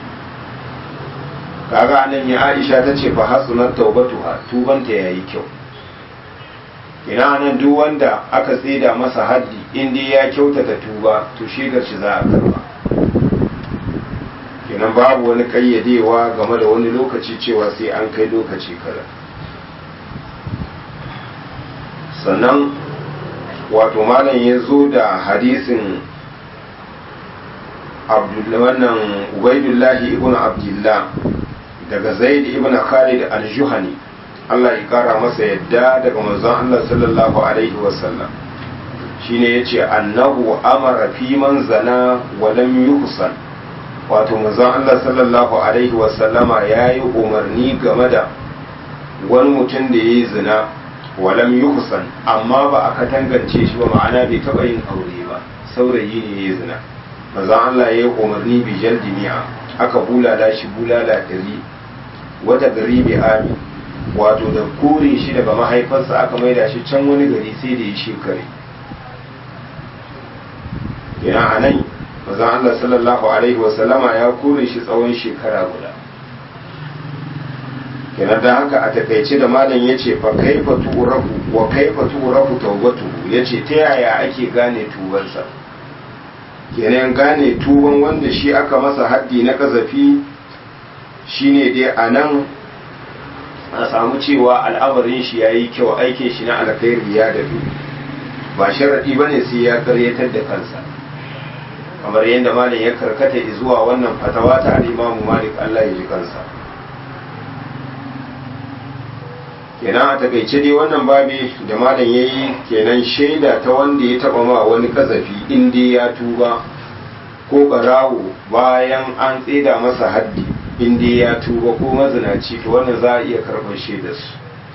[SPEAKER 1] kaga anan ya Aisha ta ce fa hasunat taubatuha tubanta yayi kyau ina nan duk wanda aka tsida masa haddi in dai ya kyautata tuba to shaidar shi za a karba kenan babu wani kayyadewa game da wani lokaci cewa sai an kai lokaci kaza sannan wato malam ya zo da hadisin wannan ubaidullahi ibn abdullah daga zaid ibn khalid al-juhani Allah ya kara masa yadda daga manzon Allah sallallahu alaihi wasallam shine yace annahu amara fi man zana wa lam yuhsan wato manzon Allah sallallahu alaihi wasallama yayi umarni game da wani mutum da yayi zina wa lam yuhsan amma ba aka tangance shi ba ma'ana bai taba yin aure ba saurayi ne yayi zina manzon Allah ya yi umarni bi jaldi mi'a aka bulala shi bulala ɗari wata gari mai ami wato da kore shi daga mahaifarsa aka maida shi can wani gari sai da ya shekare yana a nan manzon Allah sallallahu alaihi wasallama ya kore shi tsawon shekara guda kenan da haka a takaice da malam ya ce fa kaifa turafu wa kaifa turafu tawbatu ya ce ta yaya ake gane tubansa kenan gane tuban wanda shi aka masa haddi na kazafi shine dai a nan a samu cewa al'amarin shi ya yi kyau aikin shi na alkhairi ya dabi ba sharaɗi ba ne sai ya karyatar da kansa kamar yadda malam ya karkata zuwa wannan fatawa ta al'imamu malik allah ya ji kansa kenan a takaice dai wannan babi da malam ya yi kenan shaida ta wanda ya taba ma wani kazafi in dai ya tuba ko barawo bayan an tseda masa haddi in dai ya tuba ko mazinaci to wannan za a iya karɓar shaidar su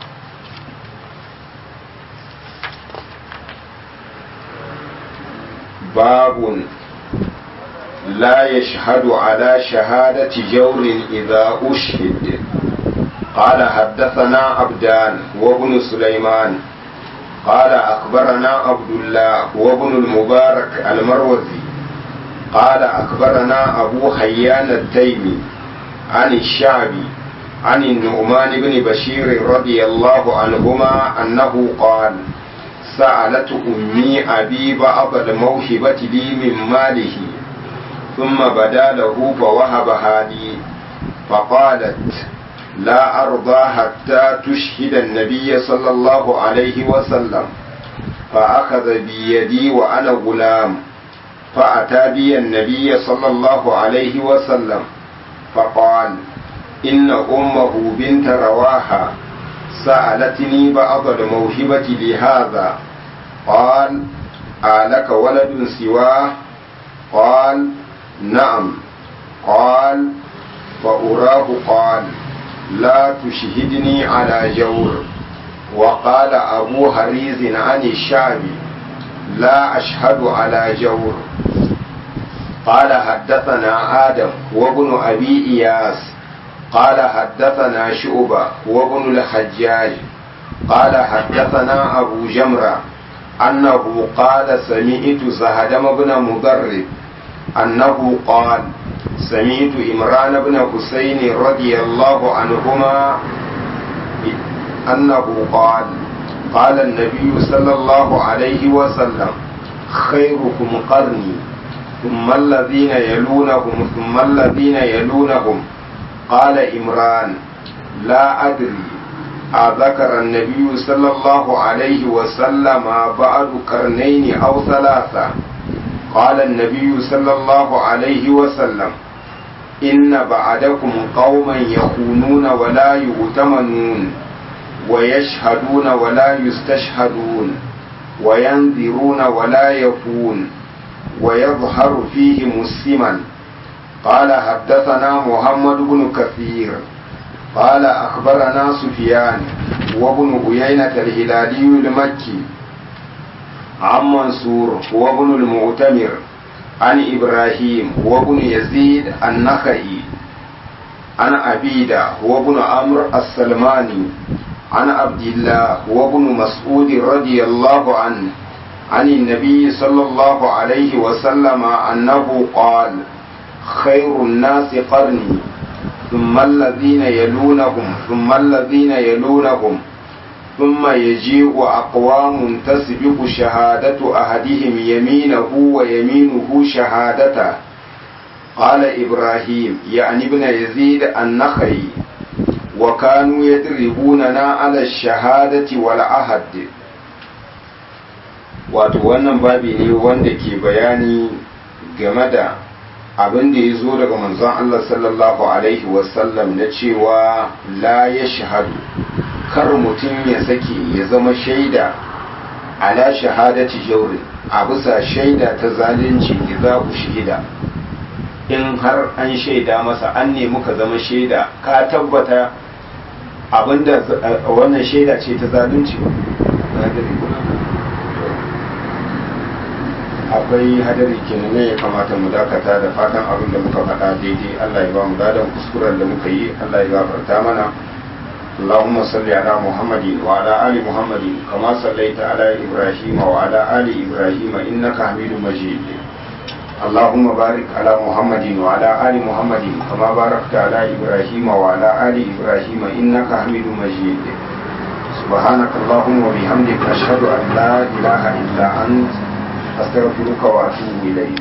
[SPEAKER 1] babun la yashhadu ala shahadati jawrin idza ushhid قال حدثنا عبدان وابن سليمان قال أخبرنا عبد الله وابن المبارك المروزي قال أخبرنا أبو حيان التيمي عن الشعبي عن النعمان بن بشير رضي الله عنهما أنه قال سألت أمي أبي بعض الموهبة لي من ماله ثم بدا له فوهبها لي فقالت لا أرضى حتى تشهد النبي صلى الله عليه وسلم فأخذ بيدي وأنا غلام فأتى بي النبي صلى الله عليه وسلم فقال إن أمه بنت رواحة سألتني بعض الموهبة لهذا قال آلك ولد سواه قال نعم قال فأراه قال لا تشهدني على جور وقال أبو هريز عن الشعبي لا أشهد على جور قال حدثنا آدم وابن أبي إياس قال حدثنا شعبة وابن الحجاج قال حدثنا أبو جمرة أنه قال سمعت زهدم بن مضرب أنه قال سمعت إمران بن حسين رضي الله عنهما أنه قال قال النبي صلى الله عليه وسلم خيركم قرني ثم الذين يلونهم ثم الذين يلونهم قال إمران لا أدري أذكر النبي صلى الله عليه وسلم بعد قرنين أو ثلاثة قال النبي صلى الله عليه وسلم إن بعدكم قوما يخونون ولا يؤتمنون ويشهدون ولا يستشهدون وينذرون ولا يفون ويظهر فيهم السمن قال حدثنا محمد بن كثير قال أخبرنا سفيان وابن عيينة الهلالي المكي عن منصور وابن المعتمر عن إبراهيم وابن يزيد النخعي عن أبيدة وابن عمرو السلماني عن عبد الله وابن مسعود رضي الله عنه عن النبي صلى الله عليه وسلم أنه قال خير الناس قرني ثم الذين يلونهم ثم الذين يلونهم ثم يجيء أقوام تسبق شهادة أحدهم يمينه ويمينه شهادته قال إبراهيم يعني ابن يزيد النخعي وكانوا يدربوننا على الشهادة والعهد wato wannan babi ne wanda ke bayani game da abin da ya zo daga manzon Allah sallallahu alaihi wasallam na cewa la ya shahadu kar mutum ya sake ya zama shaida ala shahadati jaurin a bisa shaida ta zalunci idza ushhida in har an shaida masa an nemi ka zama shaida ka tabbata abinda wannan shaida ce ta zalunci ba akwai hadari kenan ne ya kamata mu dakata da fatan abin da muka faɗa daidai Allah ya ba mu dadan kuskuren da muka yi Allah ya gafarta mana اللهم صل على محمد وعلى آل محمد كما صليت على إبراهيم وعلى آل إبراهيم إنك حميد مجيد اللهم بارك على محمد وعلى آل محمد كما باركت على إبراهيم وعلى آل إبراهيم إنك حميد مجيد سبحانك اللهم وبحمدك أشهد أن لا إله إلا أنت أستغفرك وأتوب إليك